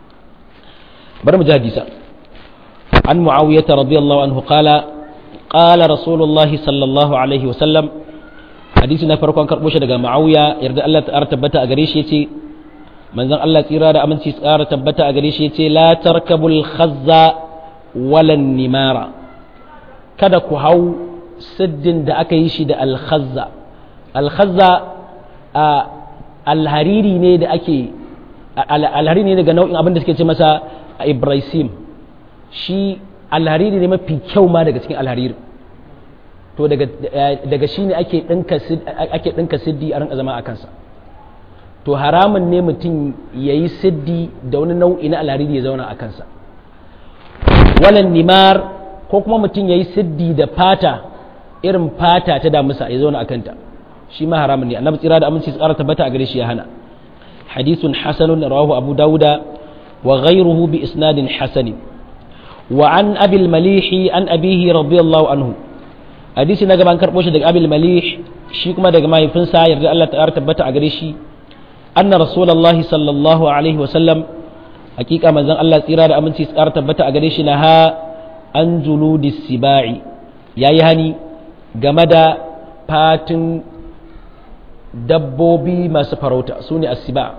bar mu ji hadisa an muawiyah radiyallahu anhu qala qala rasulullahi sallallahu alaihi wa sallam hadisi na farkon karbo shi daga muawiya yarda Allah ta tabbata a gare shi yace manzon Allah tsira da aminci tsara tabbata a gare shi yace la tarkabul khazza walan nimara kada ku hau siddin da aka yi shi da alkhazza alkhazza a alhariri ne da ake alhariri ne daga nau'in abin da suke ce masa ibrahim shi alhariri ne mafi kyau ma daga cikin alhariri to daga shi ne ake ɗinka siddi a rinka zama a kansa to haramun ne mutum ya yi siddi da wani nau'i na alhariri ya zauna a kansa walan nimar ko kuma mutum ya yi siddi da fata irin fata ta damusa ya zauna a kanta shi ma haramun ne annabi tsira da aminci tsara tabbata a gare shi ya hana hadithun hasanun rawahu abu dawuda wa ghayruhu bi isnadin hasanin wa an abil malihi an abihi radiyallahu anhu hadisi na gaban karbo shi daga abil malih shi kuma daga mahaifinsa yarda Allah ta tabbata a gare shi anna rasulullahi sallallahu alaihi wa sallam hakika manzon Allah tsira da aminci tsara tabbata a gare shi na ha an juludi sibai yayi hani game da fatin dabbobi masu farauta su ne asiba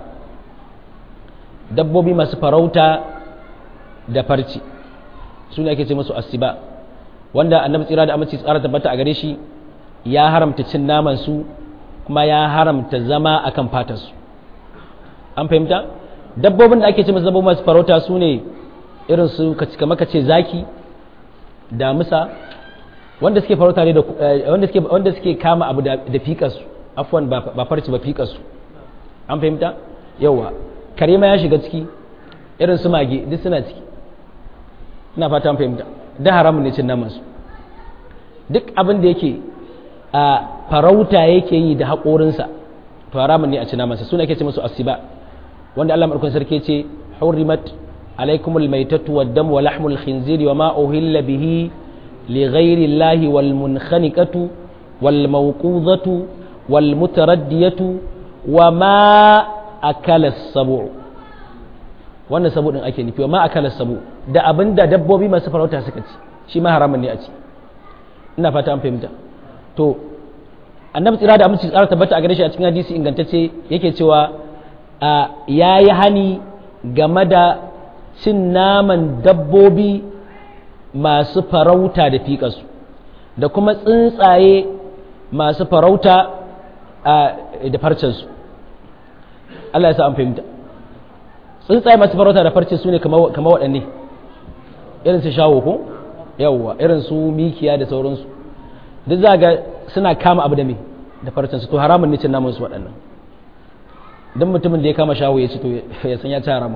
dabbobi masu farauta da farci su ne ake ce musu asiba wanda annabi tsira da aminci tsara tabbata a gare shi ya haramta cin naman su kuma ya haramta zama akan fatar su an fahimta dabbobin da ake ce masu dabbobin masu farauta su ne irin su kamar ka ce zaki damusa wanda suke farauta ne da wanda suke wanda suke kama abu da fiƙar su afwan ba farci ba fiƙar su an fahimta yawa kare ma ya shiga ciki irin su mage duk suna ciki ina fata an fahimta da haramun ne cin naman su duk abin da yake a farauta yake yi da haƙorinsa to haramun ne a ci namansa suna ke ce musu asiba wanda Allah madaukakin sarki ce hurrimat alaikumul maitatu wad dam wa lahmul khinziri wa ma uhilla bihi li ghairi llahi wal munkhaniqatu wal mawqudatu wal mutaraddiyatu wa ma akala sabu wannan sabu din ake nufi wa ma akala sabu da abinda dabbobi masu farauta suka ci shi ma haramun ne a ci ina fata an fahimta to annabi tsira da aminci tsara tabbata a gare shi a cikin hadisi ingantacce yake cewa ya yi hani game da cin naman dabbobi masu farauta da fiƙasu da kuma tsuntsaye masu farauta da farcensu Allah ya sa an fahimta tsuntsaye masu farauta da farce su ne kama waɗanne irin su shawo ko yawwa irin su mikiya da sauransu duk za ga suna kama abu da me da farcensu to haramun ne cin naman su waɗannan don mutumin da ya kama shawo ya ci to ya san ya ci harama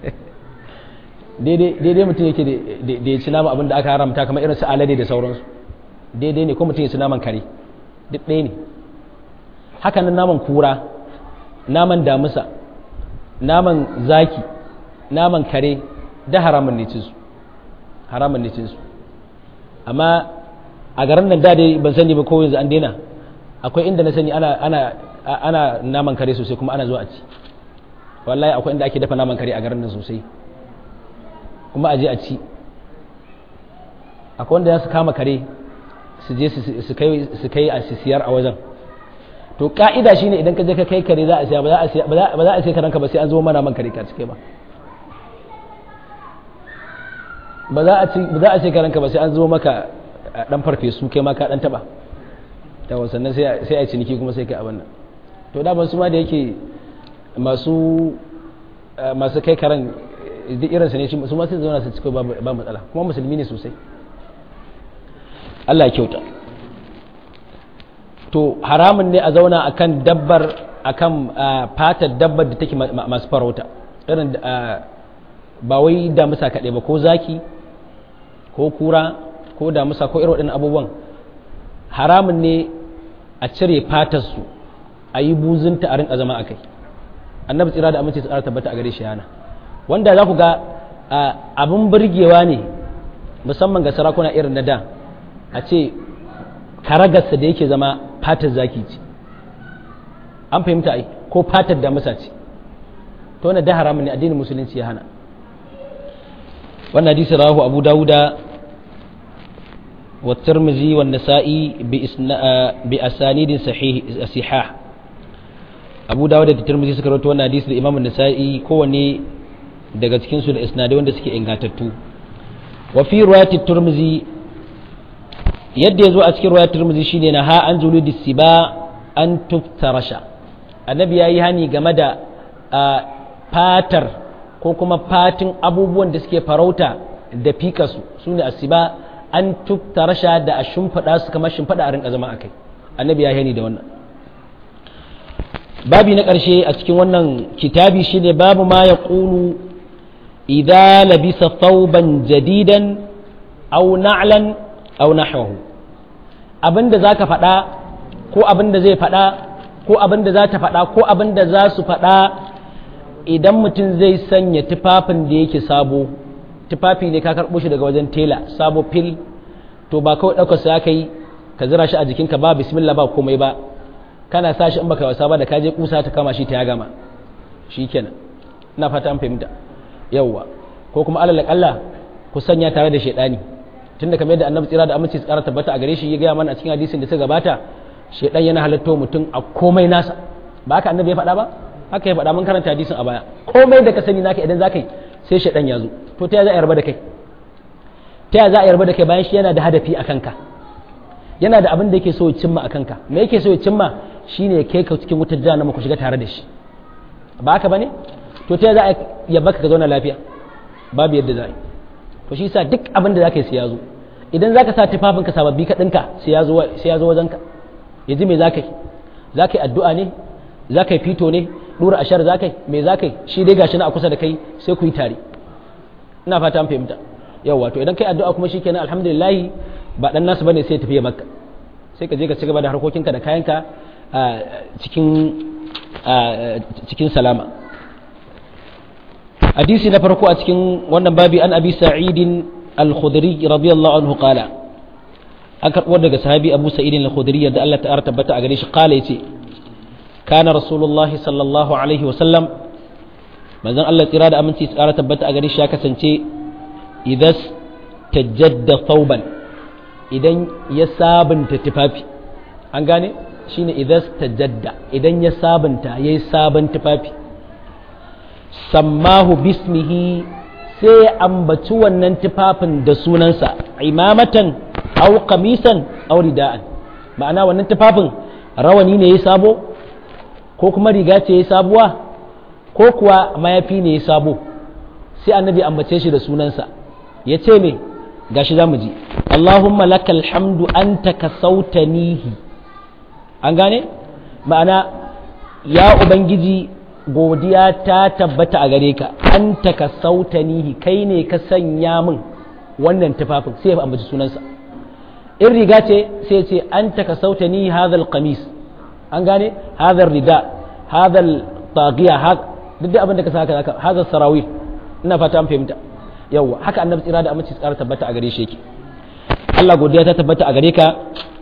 daidai mutum yake da ya ci nama abin da aka haramta kamar irin su alade da sauransu daidai ne ko mutum ya ci naman kare duk ɗaya ne haka nan naman kura naman damusa naman zaki naman kare da haramun ne cin su haramun ne cin su amma a garin nan da dai ban sani ba ko yanzu an daina akwai inda na sani ana ana ana naman kare sosai kuma ana zuwa a ci wallahi akwai inda ake dafa naman kare a garin nan sosai kuma a je a ci akwai wanda za su kama kare su je su kai su kai a siyar a wajen to ka'ida shine idan ka je ka kai kare za a siya ba za a siya ba za a siya karanka ba sai an zo mana man kare ka cike ba ba za a ci ba za a ce karanka ba sai an zo maka dan farfesu kai ma ka dan taba yawa sannan sai a yi ciniki kuma sai kai abin nan to da su ma da yake masu masu kai karan duk irinsa ne su ma sai zauna su cika ba matsala kuma musulmi ne sosai Allah ya kyauta to haramun ne a zauna akan dabbar akan fatar dabbar da take masu farauta irin ba wai damusa kaɗai ba ko zaki ko kura ko damusa ko irin waɗannan abubuwan haramun ne a cire fatarsu a yi buzunta a rinka zama a kai annabi tsira da aminci tsara tabbata a gare shi yana wanda za ku ga abin burgewa ne musamman ga sarakuna irin na da a ce karagarsa da yake zama fatar zaki ce an fahimta ai ko fatar damusa ce to wannan da haramun ne addinin musulunci ya hana wannan hadisi rahu abu dawuda والترمذي والنسائي بأسانيد صحيح صحاح أبو داود da Tirmidhi suka rawaito wannan hadisi da Imam An-Nasa'i kowanne daga cikin su da isnadai wanda suke ingantattu wa fi riwayat Tirmidhi yadda yazo a cikin riwayat Tirmidhi shine na ha an juludi siba an tuftarasha annabi yayi hani game da fatar ko kuma fatin abubuwan da suke farauta da fikasu sune asiba an tukta rasha da a shimfiɗa su kamar shimfiɗa a rinka zama a kai annabi ya hani da wannan babi na ƙarshe a cikin wannan kitabi shine babu ma ya ƙulu idza labisa thawban jadidan aw na'lan aw nahwahu abinda zaka faɗa ko abinda zai faɗa ko abinda za ta faɗa ko abinda za su faɗa idan mutum zai sanya tufafin da yake sabo tufafi ne ka karɓo shi daga wajen tela sabo fil to ba kawai ɗaukar sa kai ka zira shi a jikinka ba bismillah ba komai ba kana sa shi in baka wasa ba da kaje kusa ta kama shi ta ya gama shikenan ina fata an fahimta yawwa ko kuma alal Allah ku sanya tare da shaidani tunda kamar yadda annabi tsira da aminci tsara tabbata a gare shi ya gaya mana a cikin hadisin da ta gabata shaidan yana halatta mutum a komai nasa ba haka annabi ya faɗa ba haka ya faɗa mun karanta hadisin a baya komai da ka sani naka idan zaka yi sai shaidan ya zo to ta za a yarba da kai ta yaya za a yarba da kai bayan shi yana da hadafi a kanka yana da abin da yake so ya cimma a kanka me yake so ya cimma shine ya kai ka cikin wutar jahannama ku shiga tare da shi ba haka bane to ta yaya za a yarba ka zauna lafiya babu yadda za a yi to shi yasa duk abin da zaka yi sai ya zo idan zaka sa tufafin ka sababbi ka dinka sai ya zo sai ya zo wajen ka yaji me zaka yi zaka yi addu'a ne zaka yi fito ne dura ashar zaka yi me zaka yi shi dai gashi na a kusa da kai sai ku yi tare ina fata an fahimta yawa to idan kai addu'a kuma shikenan alhamdulillah ba dan nasu bane sai ya tafi ya makka sai ka je ka ci gaba da harkokinka da kayanka cikin cikin salama hadisi na farko a cikin wannan babi an abi sa'idin al-khudri radiyallahu anhu qala an karɓo daga sahabi abu sa'idin al-khudri da Allah ta'ala tabbata a gare shi qala yace kana rasulullahi sallallahu alaihi wa sallam manzon Allah tsira da aminci tsara tabbata a gare shi ya kasance idas tajadda thawban idan ya sabunta tufafi an gane shine idas tajadda idan ya sabunta yayi sabon tufafi sammahu bismihi sai ya ambaci wannan tufafin da sunansa imamatan aw qamisan aw rida'an ma'ana wannan tufafin rawani ne ya sabo ko kuma riga ce ya sabuwa ko kuwa mayafi ne ya sabo sai annabi ambace shi da sunansa ya ce me gashi za mu ji Allahumma lakal hamdu anta kasautanihi an gane ma'ana ya ubangiji godiya ta tabbata a gare ka an ka sautanihi kai ne ka sanya min wannan tufafin sai ya ambaci sunansa in riga ce sai ce an ka sautani hadhal qamis an gane hadhal rida hadhal tagiya duk da abin da ka saka haka hadhal sarawil ina fata an fahimta yawa haka annabi tsira da aminci tsara tabbata a gare shi yake Allah godiya ta tabbata a gare ka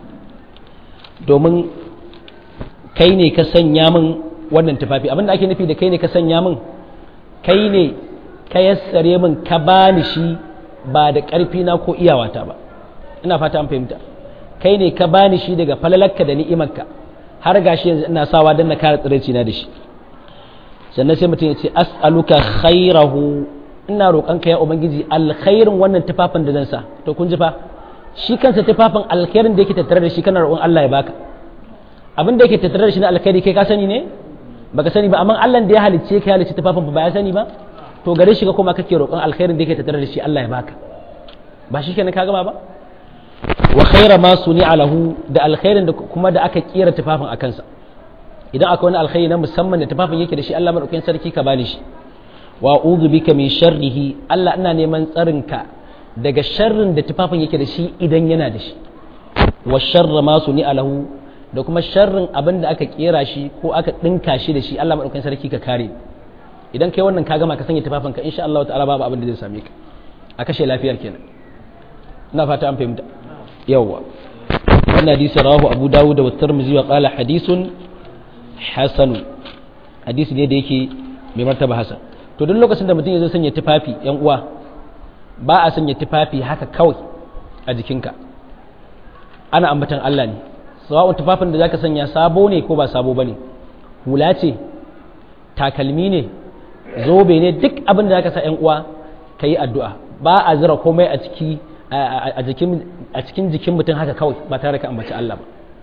domin kai ne ka sanya min wannan tufafi abinda ake nufi da kai ne ka sanya min kai ne ka yassare min ka bani shi ba da ƙarfi na ko iyawata ba ina fata an fahimta kai ne ka bani shi daga falalarka da ni'imarka har gashi yanzu ina sawa don na kare tsiraici na da shi sannan sai mutum ya ce as'aluka khairahu ina roƙonka ya ubangiji alkhairin wannan tufafin da zan sa to kun ji fa shi kansa tufafin alkhairin da yake tattare da shi kana roƙon Allah ya baka abin da yake tattare da shi na alkhairi kai ka sani ne baka sani ba amma Allah da ya halicce ka halicce tufafin ba ya sani ba to gare shi ka kuma kake roƙon alkhairin da yake tattare da shi Allah ya baka ba shi kenan ka gama ba wa khaira ma suni alahu da alkhairin da kuma da aka kera tufafin akan sa idan akwai wani alkhairi na musamman da tufafin yake da shi Allah madaukakin sarki ka bani shi wa a'udhu bika min sharrihi Allah ina neman tsarin ka daga sharrin da tufafin yake da shi idan yana da shi wa sharra ma suni alahu da kuma sharrin abin da aka kera shi ko aka dinka shi da shi Allah madaukakin sarki ka kare idan kai wannan ka gama ka sanya tufafin ka insha Allah ta'ala babu abin da zai same ka a kashe lafiyar kenan ina fata an fahimta yawwa wannan hadisi rawahu Abu Dawud wa Tirmidhi wa qala hadithun hasan hadisi ne da yake mai martaba hasan to duk lokacin da mutum ya zo sanya tufafi yan uwa ba a sanya tufafi haka kawai a jikinka ana ambatan Allah ne sawa'un tufafin da zaka sanya sabo ne ko ba sabo bane hula ce takalmi ne zobe ne duk abin da zaka sa yan uwa kayi addu'a ba a zira komai a ciki a jikin a cikin jikin mutum haka kawai ba tare ka ambaci Allah ba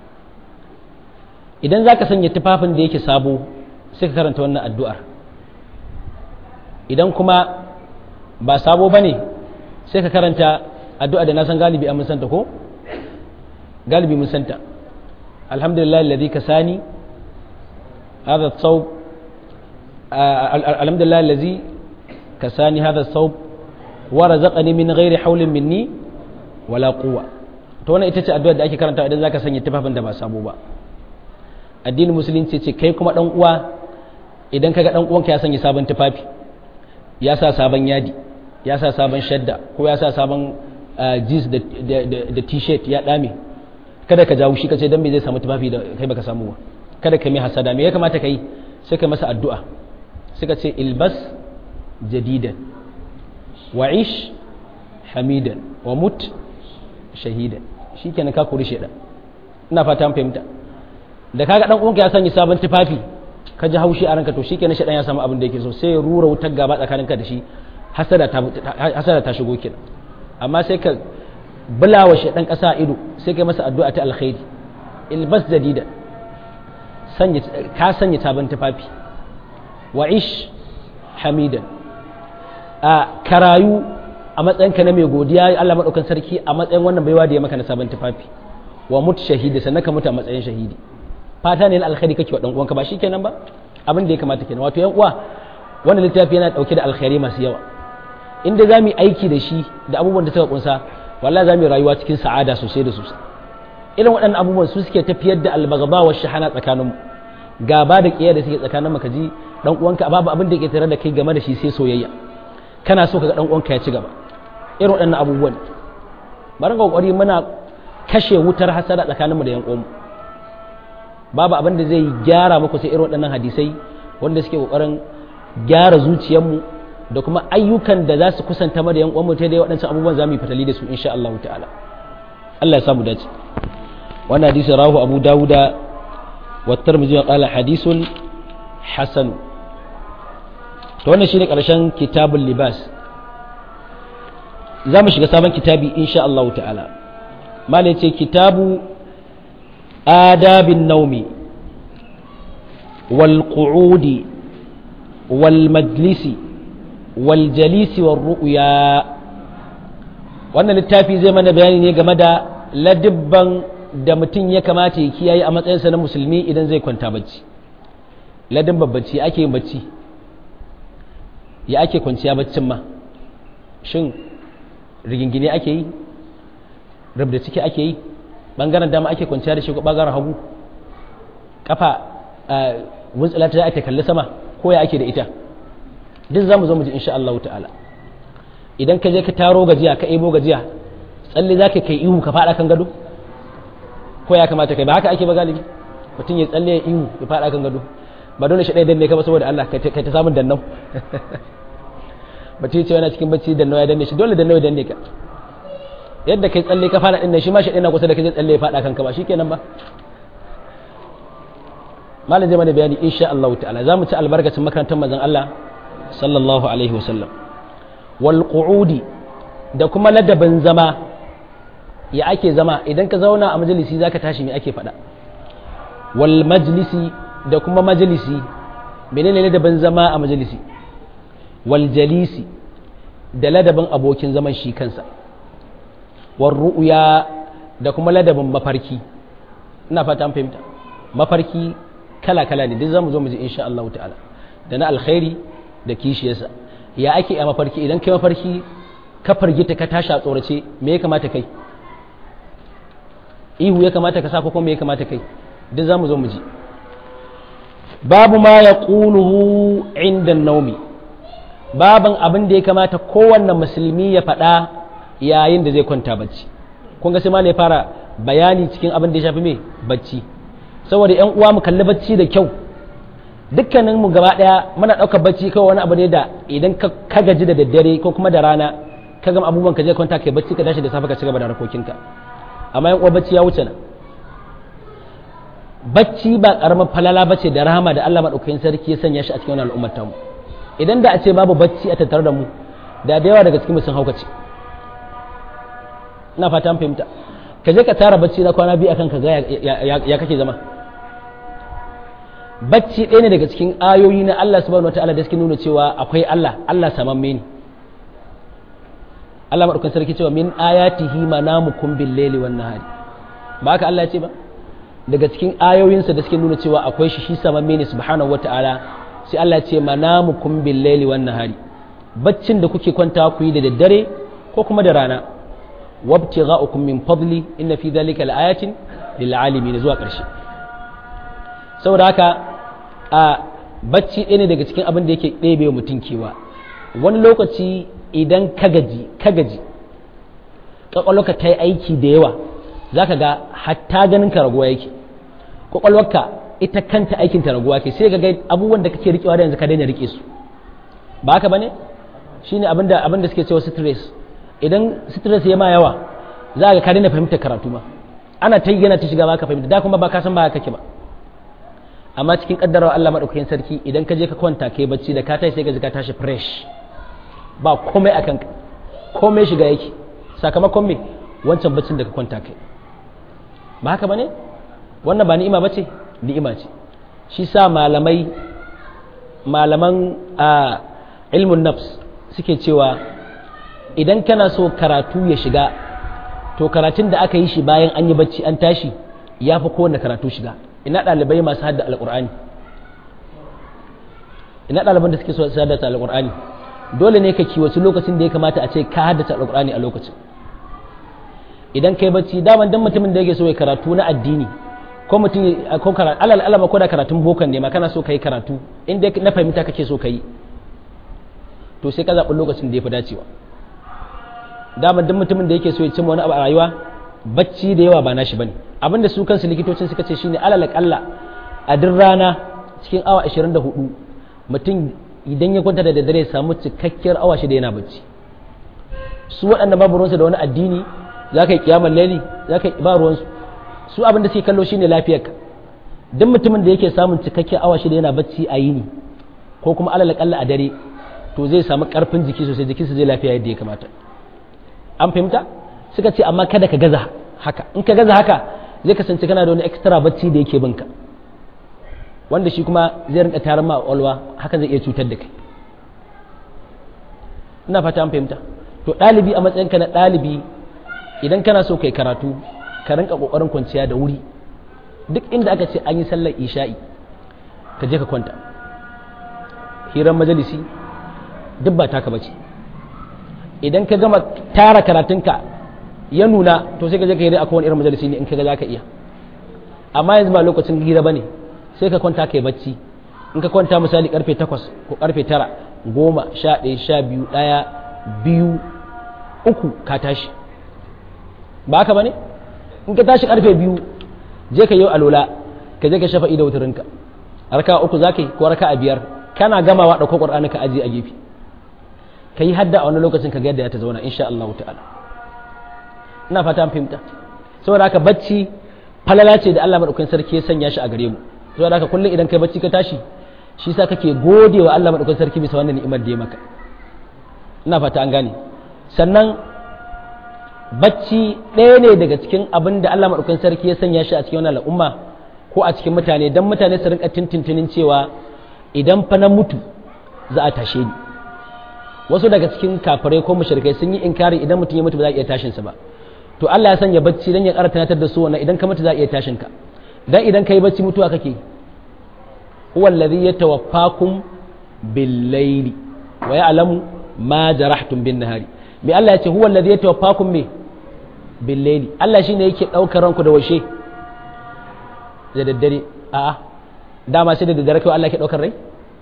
idan zaka sanya tufafin da yake sabo sai ka karanta wannan addu'ar idan kuma ba sabo bane sai ka karanta addu'a da na san galibi an mun santa ko galibi mun santa alhamdulillah alladhi kasani hadha thawb alhamdulillah alladhi kasani hadha thawb wa razaqani min ghairi hawlin minni wala quwwa to wannan ita ce addu'a da ake karanta idan zaka sanya tufafin da ba sabo ba addinin musulunci ce kai kuma dan uwa idan kaga dan uwanka ya sanya sabon tufafi ya sa sabon yadi ya sa sabon shadda ko ya sa sabon jeans da t-shirt ya dame kada ka jawo shi ka ce dan me zai samu tufafi da kai baka samu ba kada ka mai hasada me ya kamata ka yi sai ka masa addu'a sai ka ce ilbas jadidan wa ish hamidan wa mut shahidan shikenan ka kori shedan ina fata an fahimta da kaga dan uwanka ya sanya sabon tufafi ka ji haushi a ranka to shikenan shedan ya samu abin da yake so sai ya rura wutar gaba tsakaninka da shi hasada ta hasada ta shigo kenan amma sai ka bulawa shi dan kasa ido sai kai masa addu'a ta alkhairi ilbas jadida sanya ka sanya sabon tufafi wa ish hamidan a karayu a matsayinka na mai godiya Allah madaukan sarki a matsayin wannan baiwa da ya maka na sabon tufafi wa mut shahidi sannan ka mutu a matsayin shahidi fata ne na alkhairi kake wa dan uwanka ba shikenan ba abin da ya kamata kenan wato yan uwa wannan littafi yana dauke da alkhairi masu yawa inda za mu yi aiki da shi da abubuwan da suka kunsa wallahi za mu yi rayuwa cikin sa'ada sosai da sosai irin waɗannan abubuwan su suke tafiyar da albagaba wa shahana tsakanin mu gaba da kiyaye da suke tsakanin mu kaji dan uwanka babu abin da ke tare da kai game da shi sai soyayya kana so kaga dan uwanka ya ci gaba irin waɗannan abubuwan bari ga kokari muna kashe wutar hasada tsakanin mu da yan uwanmu babu abin da zai gyara muku sai irin waɗannan hadisai wanda suke kokarin gyara zuciyarmu da kuma ayyukan da za su kusanta mu da yan uwanmu ta dai waɗancan abubuwan za mu yi fatali da su insha Allah ta'ala Allah ya samu dace wannan hadisi rahu Abu Dawuda wa Tirmidhi wa qala hadisun hasan to wannan shine karshen kitabul libas za mu shiga sabon kitabi insha Allah ta'ala malai ce kitabu adabin naumi wal qu'udi wal majlisi wal jalisi wal ru'ya wannan littafi zai mana bayani ne game da ladibban da mutum ya kamata ya kiyaye a matsayinsa na musulmi idan zai kwanta bacci ladibban bacci ake yin bacci ya ake kwanciya baccin ma shin rigingine ake yi rubda ciki ake yi bangaren dama ake kwanciya da shi ko bangaren hagu kafa wuntsila ta ake kalli sama ko ya ake da ita duk za mu zo mu ji insha Allah ta'ala idan ka je ka taro gajiya ka ebo gajiya tsalle za ka kai ihu ka faɗa kan gado ko ya kamata kai ba haka ake ba galibi mutum ya tsalle ya ihu ya faɗa kan gado ba dole shi ɗaya danne ka ba saboda Allah ka ta samun dannau mutum ya ce yana cikin bacci dannau ya danne shi dole dannau ya danne ka yadda kai tsalle ka faɗa ɗin shi ma shi ɗaya na kusa da kai tsalle ya faɗa kanka ba shi kenan ba malam zai mana bayani insha Allah ta'ala za mu ci albarkacin makarantar manzon Allah sallallahu alaihi wasallam wal qu'udi da kuma ladabin zama ya ake zama idan ka zauna a majalisi zaka tashi me ake faɗa wal majlisi da kuma majalisi menene ladabin zama a majalisi wal jalisi da ladabin abokin zaman shi kansa war ru'ya da kuma ladabin mafarki ina fata an fahimta mafarki kala kala ne duk zamu zo mu ji insha Allah ta'ala da na alkhairi da kishiyarsa ya ake a mafarki idan kai mafarki ka fargita ka tashi a tsorace me ya kamata kai ihu ya kamata ka sa ko kuma me ya kamata kai duk zamu zo mu ji babu ma ya ƙuluhu inda naumi baban abin da ya kamata kowanne musulmi ya faɗa yayin da zai kwanta bacci kun ga sai ma ya fara bayani cikin abin da ya shafi mai bacci saboda yan uwa mu kalli bacci da kyau dukkanin mu gaba daya muna ɗaukar bacci kawai wani abu ne da idan ka gaji da daddare ko kuma da rana ka gama abubuwan ka je kwanta kai bacci ka tashi da safe ka ci gaba da harkokinka amma yan uwa bacci ya wuce nan bacci ba karamar falala bace da rahama da Allah madaukakin sarki ya sanya shi a cikin wannan al'ummar tamu idan da a ce babu bacci a tattare da mu da da yawa daga cikin mu sun haukace ina fata an fahimta ka je ka tara bacci na kwana biyu akan ka ga ya kake zama bacci ɗaya ne daga cikin ayoyi na Allah subhanahu wataala da suke nuna cewa akwai Allah Allah samamme ne Allah madaukakin sarki cewa min ayatihi manamukum bil laili wan nahari ba haka Allah ya ce ba daga cikin ayoyinsa da suke nuna cewa akwai shi shi samamme ne subhanahu wata'ala sai Allah ce manamukum bil laili wan nahari baccin da kuke kwanta ku yi da daddare ko kuma da rana wabtigha'ukum min fadli inna fi dhalika laayatin lil alamin zuwa karshe saboda haka a bacci ɗaya ne daga cikin abin da yake ɗebe mutum kewa wani lokaci idan ka gaji ka gaji ƙwaƙwalwarka ta yi aiki da yawa za ka ga hatta ganin ka raguwa yake kwakwalwarka ita kanta aikin ta raguwa ke sai ga abubuwan da kake rikewa da yanzu ka daina rike su ba haka bane shine abin da abin da suke cewa stress idan stress ya ma yawa za ka ka daina fahimtar karatu ma ana ta yana ta shiga ba ka fahimta da kuma ba ka san ba kake ba amma cikin kaddarawa Allah madaukakin sarki idan ka je ka kwanta kai bacci da ka tashi sai ka ji ka tashi fresh ba komai akan ka komai shiga yake sakamakon me wancan baccin da ka kwanta kai ba haka bane wannan ba ni'ima bace ni'ima ce shi sa malamai malaman a ilmun nafs suke cewa idan kana so karatu ya shiga to karatun da aka yi shi bayan an yi bacci an tashi ya fi kowane karatu shiga ina ɗalibai masu hadda alƙur'ani ina ɗaliban da suke so su haddata alƙur'ani dole ne ka kiwaci lokacin da ya kamata a ce ka haddata alƙur'ani a lokacin idan kai bacci daman dan mutumin da yake so ya karatu na addini ko mutum ko karatu alal alama ko da karatun bokan ne ma kana so kai karatu inda na fahimta kake so kai to sai ka zaɓi lokacin da ya fi dacewa daman dan mutumin da yake so ya cimma wani abu a rayuwa bacci da yawa ba nashi bane abinda su kansu likitocin suka ce shine alal akalla a duk rana cikin awa 24 mutum idan ya kwanta da daddare ya samu cikakkiyar awa shida yana bacci su waɗanda babu ruwansu da wani addini za ka yi kiyamar laili za ka yi ba ruwansu su abin da suke kallo shine lafiyarka duk mutumin da yake samun cikakkiyar awa shida yana bacci a yini ko kuma alal akalla a dare to zai samu karfin jiki sosai jikinsa zai lafiya yadda ya kamata an fahimta suka ce amma kada ka gaza haka in ka gaza haka zai kasance kana da wani extra bacci da yake binka wanda shi kuma zai rinka tarin ma ƙwaƙwalwa hakan zai iya cutar da kai ina fata an fahimta to ɗalibi a matsayinka na ɗalibi idan kana so kai karatu ka rinka ƙoƙarin kwanciya da wuri duk inda aka ce an yi sallar isha'i ka je ka kwanta hirar majalisi duk ba taka bace idan ka gama tara karatunka ya nuna to sai ka je ka yi a kowane irin majalisi ne in ka ga za ka iya amma yanzu ba lokacin hira ba ne sai ka kwanta ka yi bacci in ka kwanta misali karfe takwas ko karfe tara goma sha ɗaya sha biyu ɗaya biyu uku ka tashi ba haka ba ne in ka tashi karfe biyu je ka yi alola ka je ka shafa ido wuturinka raka uku za ka yi ko raka a biyar kana gamawa ɗauko ƙwar'ani ka ajiye a gefe ka yi hadda a wani lokacin ka ga yadda ya ta zauna insha Allah ta'ala ina fata an fahimta saboda haka bacci falala ce da Allah madaukakin sarki ya sanya shi a gare mu saboda haka kullum idan kai bacci ka tashi shi sa kake gode wa Allah madaukakin sarki bisa wannan ni'imar da ya maka ina fata an gane sannan bacci ɗaya ne daga cikin abin da Allah madaukakin sarki ya sanya shi a cikin wannan al'umma ko a cikin mutane dan mutane su rinka tintintinin cewa idan fa na mutu za a tashe ni wasu daga cikin kafirai ko mushrikai sun yi inkari idan mutum ya mutu ba za a iya tashin sa ba to Allah ya sanya bacci dan ya ƙara tunatar da su wannan idan ka mutu za a iya tashin ka dan idan kai bacci mutuwa kake huwa alladhi yatawaffakum bil layli wa ya'lamu ma jarahtum bin nahari me Allah ya ce huwa alladhi yatawaffakum me bil layli Allah shine yake daukar ranku da washe da daddare a'a dama sai da daddare kai Allah yake daukar rai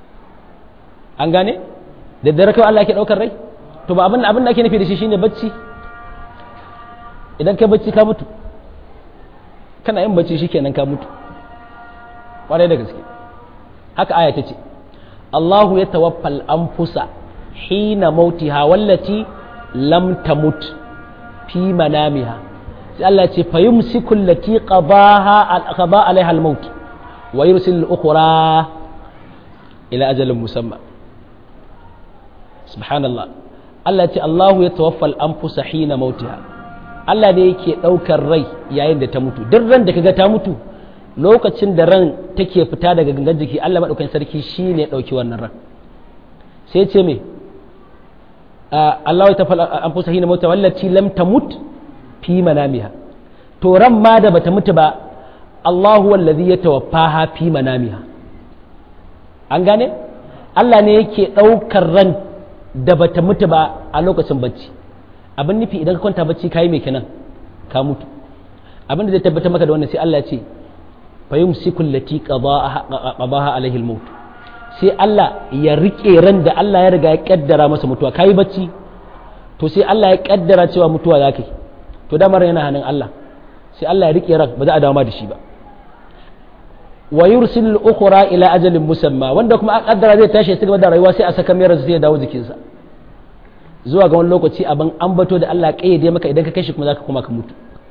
an gane da daddare kai Allah yake daukar rai to ba abin abin da ake nufi da shi shine bacci idan kai bacci ka mutu kana yin bacci shikenan ka mutu kwarai da gaske haka aya ta ce Allahu ya tawaffal anfusa hina mautiha wallati lam tamut fi manamiha sai Allah ce fa yumsiku allati qadaha qada alaiha al-maut wa yursil al-ukhra ila ajalin musamma subhanallah Allah ce Allahu ya tawaffal anfusa hina mautiha Allah ne yake ɗaukar rai yayin da ta mutu duk ran da kaga ta mutu lokacin da ran take fita daga gangan jiki Allah maɗaukan sarki shi ne ɗauki wannan ran sai ce me Allah ya tafi an fusa hina mota wallaci lam tamut fi manamiha to ran ma da bata mutu ba Allahu wallazi ya tawaffaha fi manamiha an gane Allah ne yake ɗaukar ran da bata mutu ba a lokacin bacci abin nufi idan ka kwanta bacci kayi mai kenan ka mutu abin da zai tabbatar maka da wannan sai Allah ya ce fa yumsiku allati qadaha alaihi al-maut sai Allah ya rike ran da Allah ya riga ya kaddara masa mutuwa kayi bacci to sai Allah ya kaddara cewa mutuwa za ka yi to damar yana hannun Allah sai Allah ya rike ran ba za a dawo da shi ba wa yursil ukhra ila ajalin musamma wanda kuma a kaddara zai tashi ya gaba da rayuwa sai a saka mai sai ya dawo jikinsa zuwa ga wani lokaci abin an bato da Allah kayyade maka idan ka kashi kuma zaka kuma ka mutu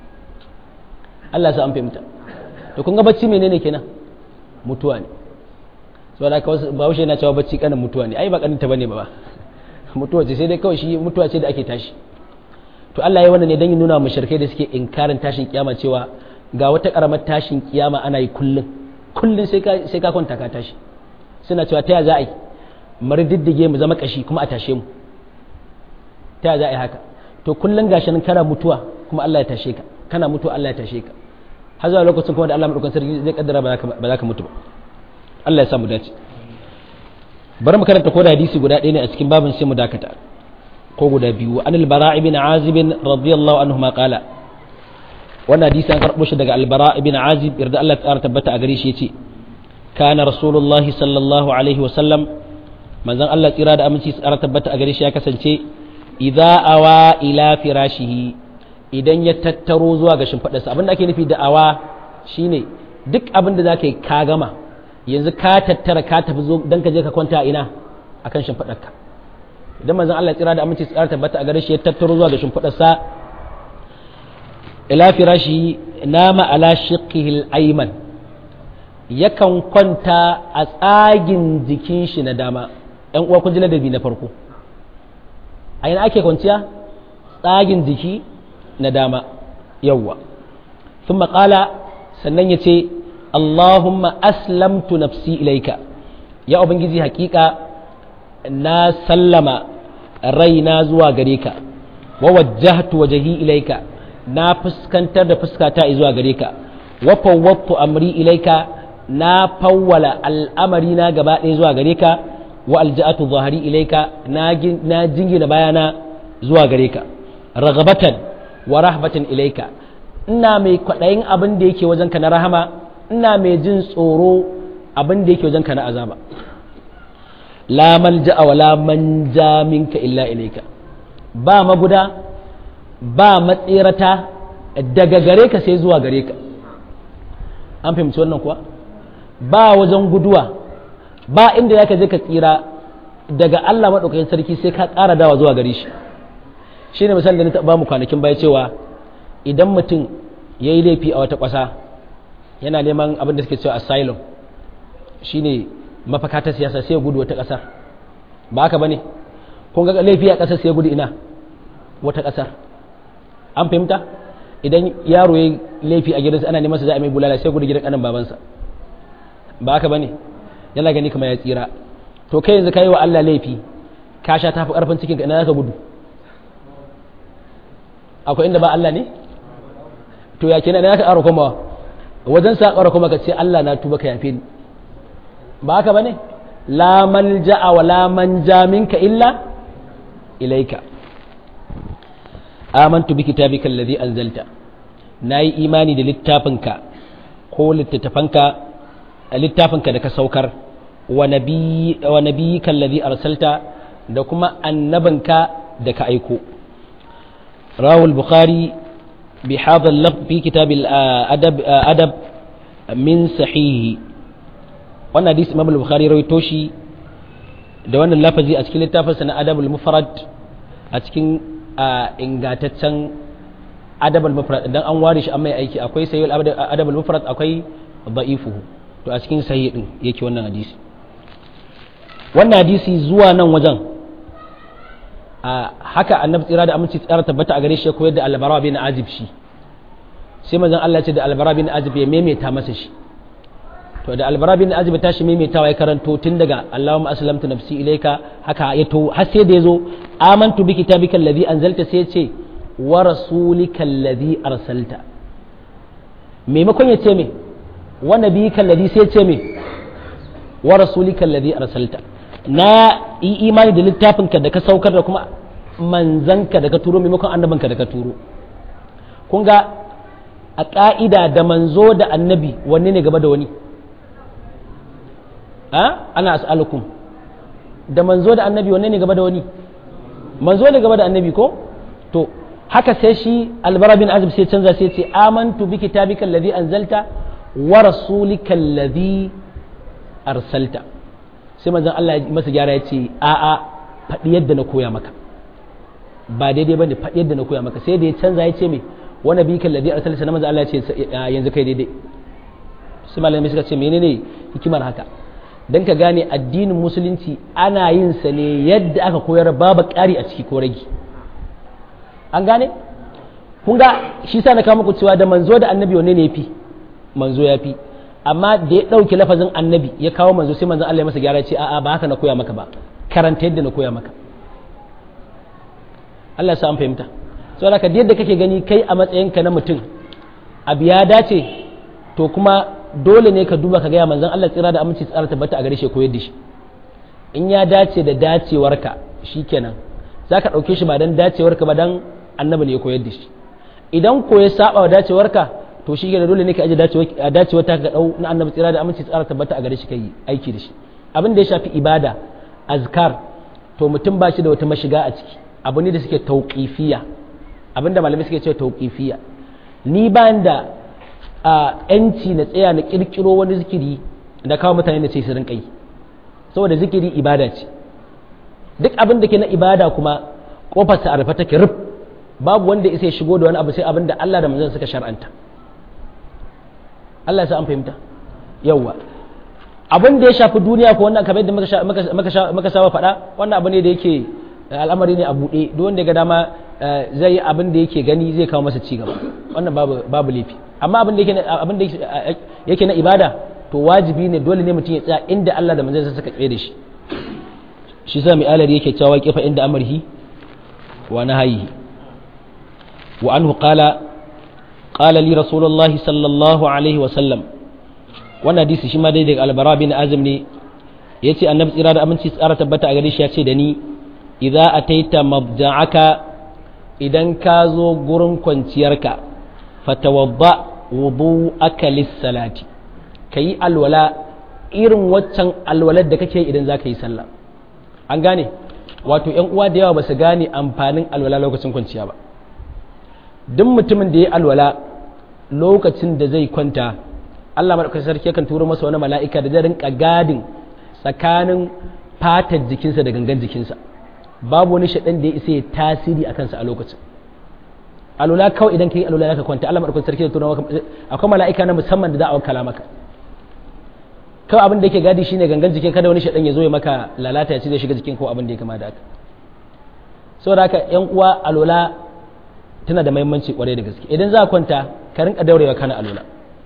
Allah sa an fahimta to kun ga bacci menene kenan mutuwa ne saboda haka wasu bahaushe yana cewa bacci kanin mutuwa ne ai ba kanin ta bane ba mutuwa ce sai dai kawai shi mutuwa ce da ake tashi to Allah ya wannan ne dan ya nuna mushrikai da suke inkarin tashin kiyama cewa ga wata karamar tashin kiyama ana yi kullun kullun sai ka sai ka kwanta ka tashi suna cewa ta ya za a yi mari diddige mu zama kashi kuma a tashe mu ta ya za a yi haka to kullun gashi nan kana mutuwa kuma Allah ya tashe ka kana mutuwa Allah ya tashe ka har zuwa lokacin kuma da Allah madaukakin sarki zai kaddara ba za ka mutu ba Allah ya samu dace bari mu karanta ko da hadisi guda ɗaya ne a cikin babin sai mu dakata ko guda biyu an albara ibn azib radiyallahu anhu ma qala wannan hadisi an karbo shi daga albara ibn azib yarda Allah ta tabbata a gare shi yace kana rasulullah sallallahu alaihi wasallam manzon Allah tsira da aminci tsara tabbata a gare shi ya kasance idza awa ila firashihi idan ya tattaro zuwa ga shimfiɗarsa abin da ake nufi da awa shine duk abin da zaka yi ka gama yanzu ka tattara ka tafi zo dan ka je ka kwanta a ina akan shimfiɗarka idan manzon Allah tsira da aminci tsara tabbata a gare shi ya tattaro zuwa ga shimfiɗarsa ila firashi nama ala shiqqihi al-ayman yakan kwanta a tsagin jikin shi na dama ɗan uwa kun ji ladabi na farko a ina ake kwanciya tsagin jiki na dama yawwa thumma qala sannan yace Allahumma aslamtu nafsi ilaika ya ubangiji hakika na sallama raina zuwa gare ka wa wajjahtu wajhi ilaika na fuskantar da fuskata zuwa gare ka wa fawwadtu amri ilaika na fawwala al'amari na gaba ɗaya zuwa gare ka wa alja'atu zahari ilaika na jingina bayana zuwa gare ka ragabatan wa rahbatan ilaika ina mai kwaɗayin abin da yake wajenka na rahama ina mai jin tsoro abin da yake wajenka na azaba la malja'a wa la manja minka illa ilaika ba maguda ba matsirata daga gare ka sai zuwa gare ka an fahimci wannan kuwa ba wajen guduwa ba inda ya ka je ka tsira daga Allah maɗaukakin sarki sai ka ƙara dawa zuwa gare shi shi ne misali da na taɓa mu kwanakin baya cewa idan mutum ya yi laifi a wata ƙasa yana neman abin da suke cewa asylum shi ne mafaka ta siyasa sai ya gudu wata ƙasar ba haka ba ne kun ga laifi a ƙasar sai ya gudu ina wata ƙasar an fahimta idan yaro ya laifi a gidansa ana neman sa za a mai bulala sai gudu gidan ƙanan babansa ba haka ba ne yana gani kamar ya tsira to kai yanzu ka yi wa Allah laifi ka sha tafi ƙarfin cikin ka ina za ka gudu akwai inda ba Allah ne to ya kenan ya ka ƙara komawa wajen sa ƙara kuma ka ce Allah na tuba ka yafe ni ba haka bane la malja'a wa la manja minka illa ilaika amantu bi kitabika alladhi anzalta nayi imani da littafinka ko littattafanka littafinka da ka saukar wa nabi wa nabiyyika alladhi arsalta da kuma annabinka da ka aiko rawu al-bukhari bi hadha al-lafz fi kitab al-adab adab min sahihi wannan hadisi imam al-bukhari rawaito shi da wannan lafazi a cikin littafinsa na adab al-mufrad a cikin ingataccen adab al-mufrad dan an ware shi an mai aiki akwai sahih adab al-mufrad akwai da'ifuhu to a cikin sahih din yake wannan hadisi wannan hadisi zuwa nan wajen a haka annabi tsira da aminci tsara tabbata a gare shi ya koyar da albara bin azib shi sai manzon Allah ce da albara bin azib ya maimaita masa shi to da albara bin azib ta shi maimaitawa ya karanto tun daga Allahumma aslamtu nafsi ilayka haka ya to har sai da yazo amantu bi kitabika alladhi anzalta sai ya ce wa rasulika alladhi arsalta maimakon ya ce me wa nabiyika alladhi sai ya ce me wa rasulika alladhi arsalta na yi imani da littafinka da ka saukar da kuma manzanka da ka turo maimakon annabinka da ka turo kun ga a ƙa'ida da manzo da annabi wanne ne gaba da wani a ana as'alukum da manzo da annabi wanne ne gaba da wani manzo ne gaba da annabi ko to haka sai shi albara bin azib sai canza sai ce amantu bi kitabika alladhi anzalta wa rasulika alladhi arsalta sai manzon Allah ya masa gyara ya ce a'a faɗi yadda na koya maka ba daidai bane faɗi yadda na koya maka sai da ya canza ya ce me wani bi kan ladi arsalta na manzon Allah ya ce yanzu kai daidai sai malamai suka ce menene hikimar haka dan ka gane addinin musulunci ana yin sa ne yadda aka koyar babu ƙari a ciki ko ragi an gane kun ga shi sa na kawo muku cewa da manzo da annabi wanne ne yafi manzo ya fi amma da ya ɗauki lafazin annabi ya kawo manzo sai manzon Allah ya masa gyara ce a'a ba haka na koya maka ba karanta yadda na koya maka Allah ya sa an fahimta saboda ka yadda kake gani kai a matsayinka na mutum abu ya dace to kuma dole ne ka duba ka gaya manzon Allah tsira da aminci tsara tabbata a gare shi koyar da shi in ya dace da dacewarka shikenan za ka ɗauke shi ba dan dacewarka ba dan annabi ne ya koyar da shi idan ko ya saba wa dacewarka to shi da dole ne ka aje dacewar ta ga dau na annabi tsira da aminci tsara tabbata a gare shi kai aiki da shi abin da ya shafi ibada azkar to mutum ba shi da wata mashiga a ciki abu ne da suke tauqifiyya abin da malamai suke cewa tauqifiyya ni ba da a yanci na tsaya na kirkiro wani zikiri da kawo mutane da ce su rinka yi saboda zikiri ibada ce duk abin da ke na ibada kuma kofarsa a rufe take rub babu wanda isa ya shigo da wani abu sai abin da Allah da manzon suka shar'anta Allah ya sa an fahimta yawwa abin da ya shafi duniya ko wannan kamar yadda muka saba faɗa wannan abu ne da yake al'amari ne a buɗe duk wanda ga dama zai yi abin da yake gani zai kawo masa ci gaba wannan babu babu laifi amma abin da yake abin da yake na ibada to wajibi ne dole ne mutum ya tsaya inda Allah da manzon suka tsaye da shi shi sa mai alari yake cewa kifa inda amarhi wa nahayi wa anhu qala قال لي رسول الله صلى الله عليه وسلم wannan hadisi shi ma dai daga albara bin azim ne ya ce annabi tsira da aminci tsara tabbata a gare shi ya ce da ni idza ataita mabda'aka idan ka zo gurin kwanciyarka fatawadda wudu'aka lis-salati kayi alwala irin waccan alwalar da kake idan zaka yi sallah an gane wato yan uwa da yawa ba su gane amfanin alwala lokacin kwanciya ba duk mutumin da ya alwala lokacin da zai kwanta Allah maɗaukacin sarki yakan turo masa wani mala'ika da zai rinka gadin tsakanin fatar jikinsa da gangan jikinsa babu wani shaɗan da ya isa ya tasiri a kansa a lokacin alwala kawai idan ka yi alwala ka kwanta Allah maɗaukacin sarki da turo maka akwai mala'ika na musamman da za a wakala maka kawai abin da yake gadi shine gangan jikin kada wani shaɗan ya zo ya maka lalata ya ce zai shiga jikin ko abin da ya kama da haka saboda haka yan uwa alwala tana da mahimmanci kwarai da gaske idan za a kwanta ka rinka daurewa kana alwala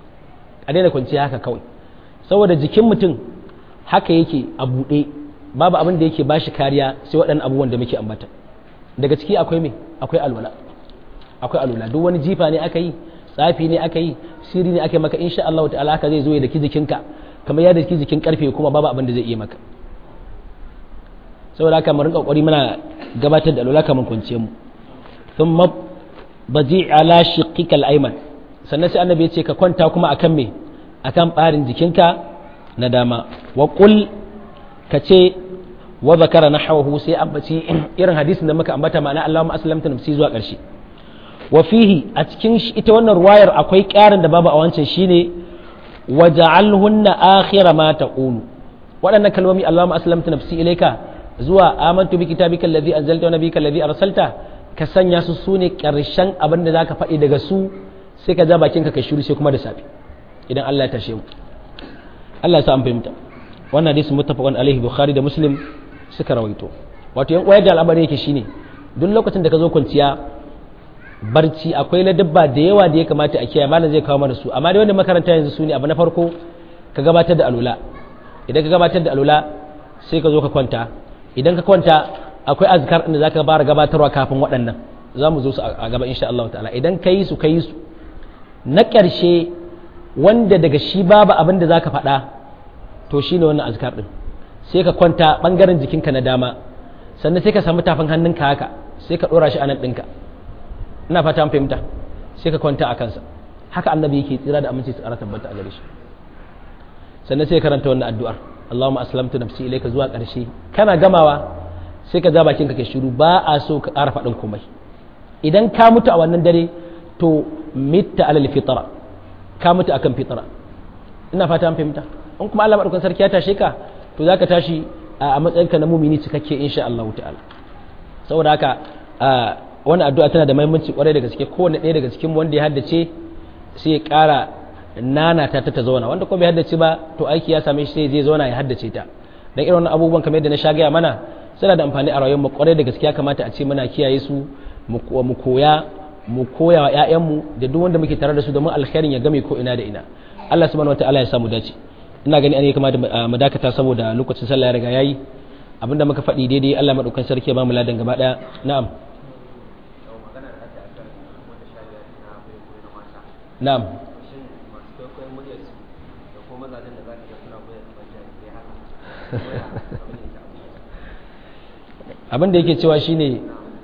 a daina kwanciya haka kawai saboda jikin mutum haka yake a buɗe babu abin da yake ba shi kariya sai waɗannan abubuwan da muke ambata daga ciki akwai me akwai alwala akwai alwala duk wani jifa ne aka yi tsafi ne aka yi siri ne aka yi maka insha Allah ta'ala haka zai zo ya daki jikinka kamar ya daki jikin karfe kuma babu abin da zai iya maka saboda haka mu rinka kokari muna gabatar da alwala kamar kwanciyar mu thumma baji ala shiqqikal ayman sannan sai annabi ya ce ka kwanta kuma akan me akan barin jikinka na dama wa qul ka ce wa zakara nahwahu sai ambaci irin hadisin da muka ambata ma'ana Allahumma aslamta nafsi zuwa ƙarshe wa fihi a cikin ita wannan ruwayar akwai ƙarin da babu a wancan shine waja'alhunna akhira ma taqulu waɗannan kalmomi Allahumma aslamta nafsi ilayka zuwa amantu bi kitabika alladhi anzalta wa nabiyyika alladhi arsalta ka sanya su sune ƙarshen abin da zaka faɗi daga su sai ka ja bakinka ka shiru sai kuma da safe idan Allah ya tashe mu Allah ya sa an fahimta wannan hadisi muttafaqun alaihi bukhari da muslim suka rawaito wato yan uwa da al'amari yake shine duk lokacin da ka zo kwanciya barci akwai ladabba da yawa da ya kamata a kiyaye malam zai kawo mana su amma dai wanda makaranta yanzu su ne abu na farko ka gabatar da alula idan ka gabatar da alula sai ka zo ka kwanta idan ka kwanta akwai azkar da zaka fara gabatarwa kafin waɗannan za mu zo su a gaba insha Allah ta'ala idan ka yi su ka yi su na ƙarshe wanda daga shi babu abin da zaka faɗa to shine wannan azkar din sai ka kwanta bangaren jikinka na dama sannan sai ka samu tafin hannunka haka sai ka ɗora shi a nan ɗinka ina fata an fahimta sai ka kwanta a kansa haka annabi yake tsira da aminci tsara tabbata a gare shi sannan sai karanta wannan addu'ar Allahumma aslamtu nafsi ilayka zuwa ƙarshe kana gamawa sai ka ja bakin ka kai shiru ba a so ka ƙara faɗin komai idan ka mutu a wannan dare to mitta alal fitra ka mutu akan fitra ina fata an fahimta in kuma Allah madaukakin sarki ya tashe ka to zaka tashi a matsayinka na mumini cikakke insha Allah ta'ala saboda haka wannan addu'a tana da muhimmanci kwarai da gaske kowanne ɗaya daga cikin wanda ya haddace sai ya ƙara nana ta ta zauna wanda kuma bai haddace ba to aiki ya same shi sai zai zauna ya haddace ta dan irin wannan abubuwan kamar yadda na sha gaya mana suna da amfani a rayuwar mu kwarai da gaske ya kamata a ce muna kiyaye su mu koya mu koya wa ƴaƴanmu da duk wanda muke tare da su domin alkhairin ya game ko ina da ina Allah subhanahu wataala ya samu dace ina gani an yi kama da mu dakata saboda lokacin sallah ya riga yayi abinda muka faɗi daidai Allah madaukakin sarki ya ba mu ladan gaba daya na'am na'am abin da yake cewa shine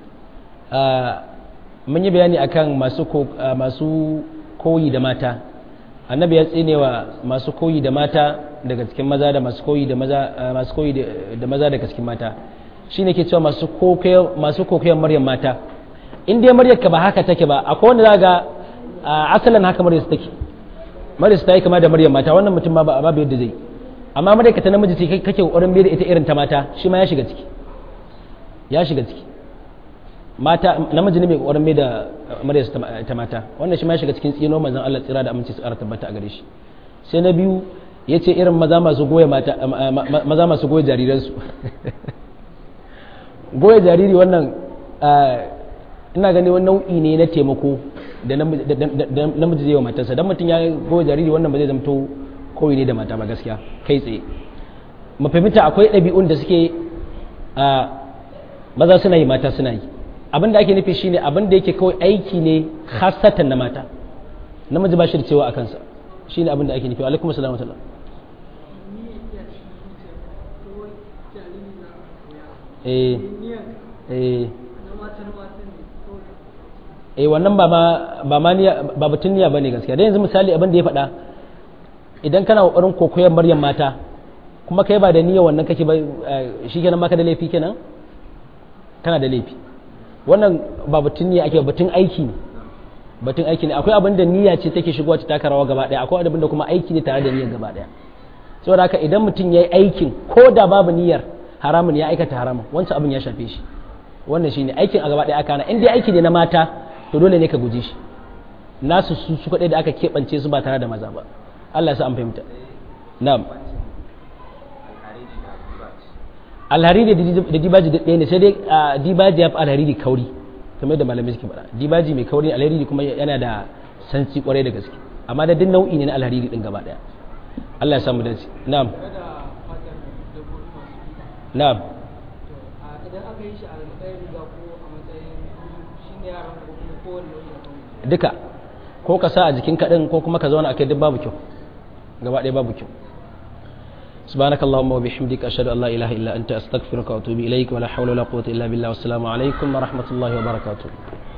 mun yi bayani akan masu masu koyi da mata annabi ya tsinewa masu koyi da mata daga cikin maza da masu koyi da maza masu koyi da maza daga cikin mata shine ke cewa masu kokayen masu kokayen maryam mata in dai maryam ka ba haka take ba akwai wanda zaga asalin haka maryam take maryam ta yi kama da maryam mata wannan mutum ma ba babu yadda zai amma maryam ka ta namiji ce kake kokarin mai da ita irin ta mata shi ma ya shiga ciki ya shiga ciki mata namiji ne mai kokarin mai da maryam ta mata wannan shi ma ya shiga cikin tsino manzon Allah tsira da aminci su ƙara tabbata a gare shi sai na biyu yace irin maza masu goye mata maza masu goye jariransu goye jariri wannan ina gani wani nau'i ne na taimako da namiji zai wa matarsa don mutum ya goye jariri wannan ba zai zamto koyi ne da mata ba gaskiya kai tsaye mafahimta akwai ɗabi'un da suke maza suna yi mata suna yi abin da ake nufi shine abin da yake kawai aiki ne hasatan na mata namiji ba shi da cewa a kansa shine abin da ake nufi alaikum assalamu alaikum eh eh eh wannan ba ma ba ma niyya ba batun niyya bane gaskiya dan yanzu misali abin da ya faɗa idan kana kokarin kokoyar maryam mata kuma kai ba da niyya wannan kake ba shikenan maka da laifi kenan kana da laifi wannan ba batun niyya ake batun aiki ne batun aiki ne akwai abin da niyya ce take shigowa ta taka rawa gaba daya akwai abin da kuma aiki ne tare da niyyar gaba daya saboda haka idan mutum yayi aikin ko da babu niyyar haramun ya aikata haramun wancan abin ya shafe shi wannan shine aikin a gaba daya aka na in dai aiki ne na mata to dole ne ka guji shi nasu su su kadai da aka keɓance su ba tare da maza ba Allah ya sa an fahimta na'am alhariri da dibaji ɗaya ne sai dai dibaji ya fi alhariri kauri kamar da malamai suke faɗa dibaji mai kauri alhariri kuma yana da sanci kwarai da gaske amma da duk nau'i ne na alhariri din gaba ɗaya Allah ya samu dace na'am na'am idan aka yi shi a matsayin riga ko a matsayin shi ne yaran ko kuma kowane nau'i duka ko ka sa a jikin kaɗin ko kuma ka zauna a kai duk babu kyau gaba ɗaya babu kyau سبحانك اللهم وبحمدك أشهد أن لا إله إلا أنت أستغفرك وأتوب إليك ولا حول ولا قوة إلا بالله والسلام عليكم ورحمة الله وبركاته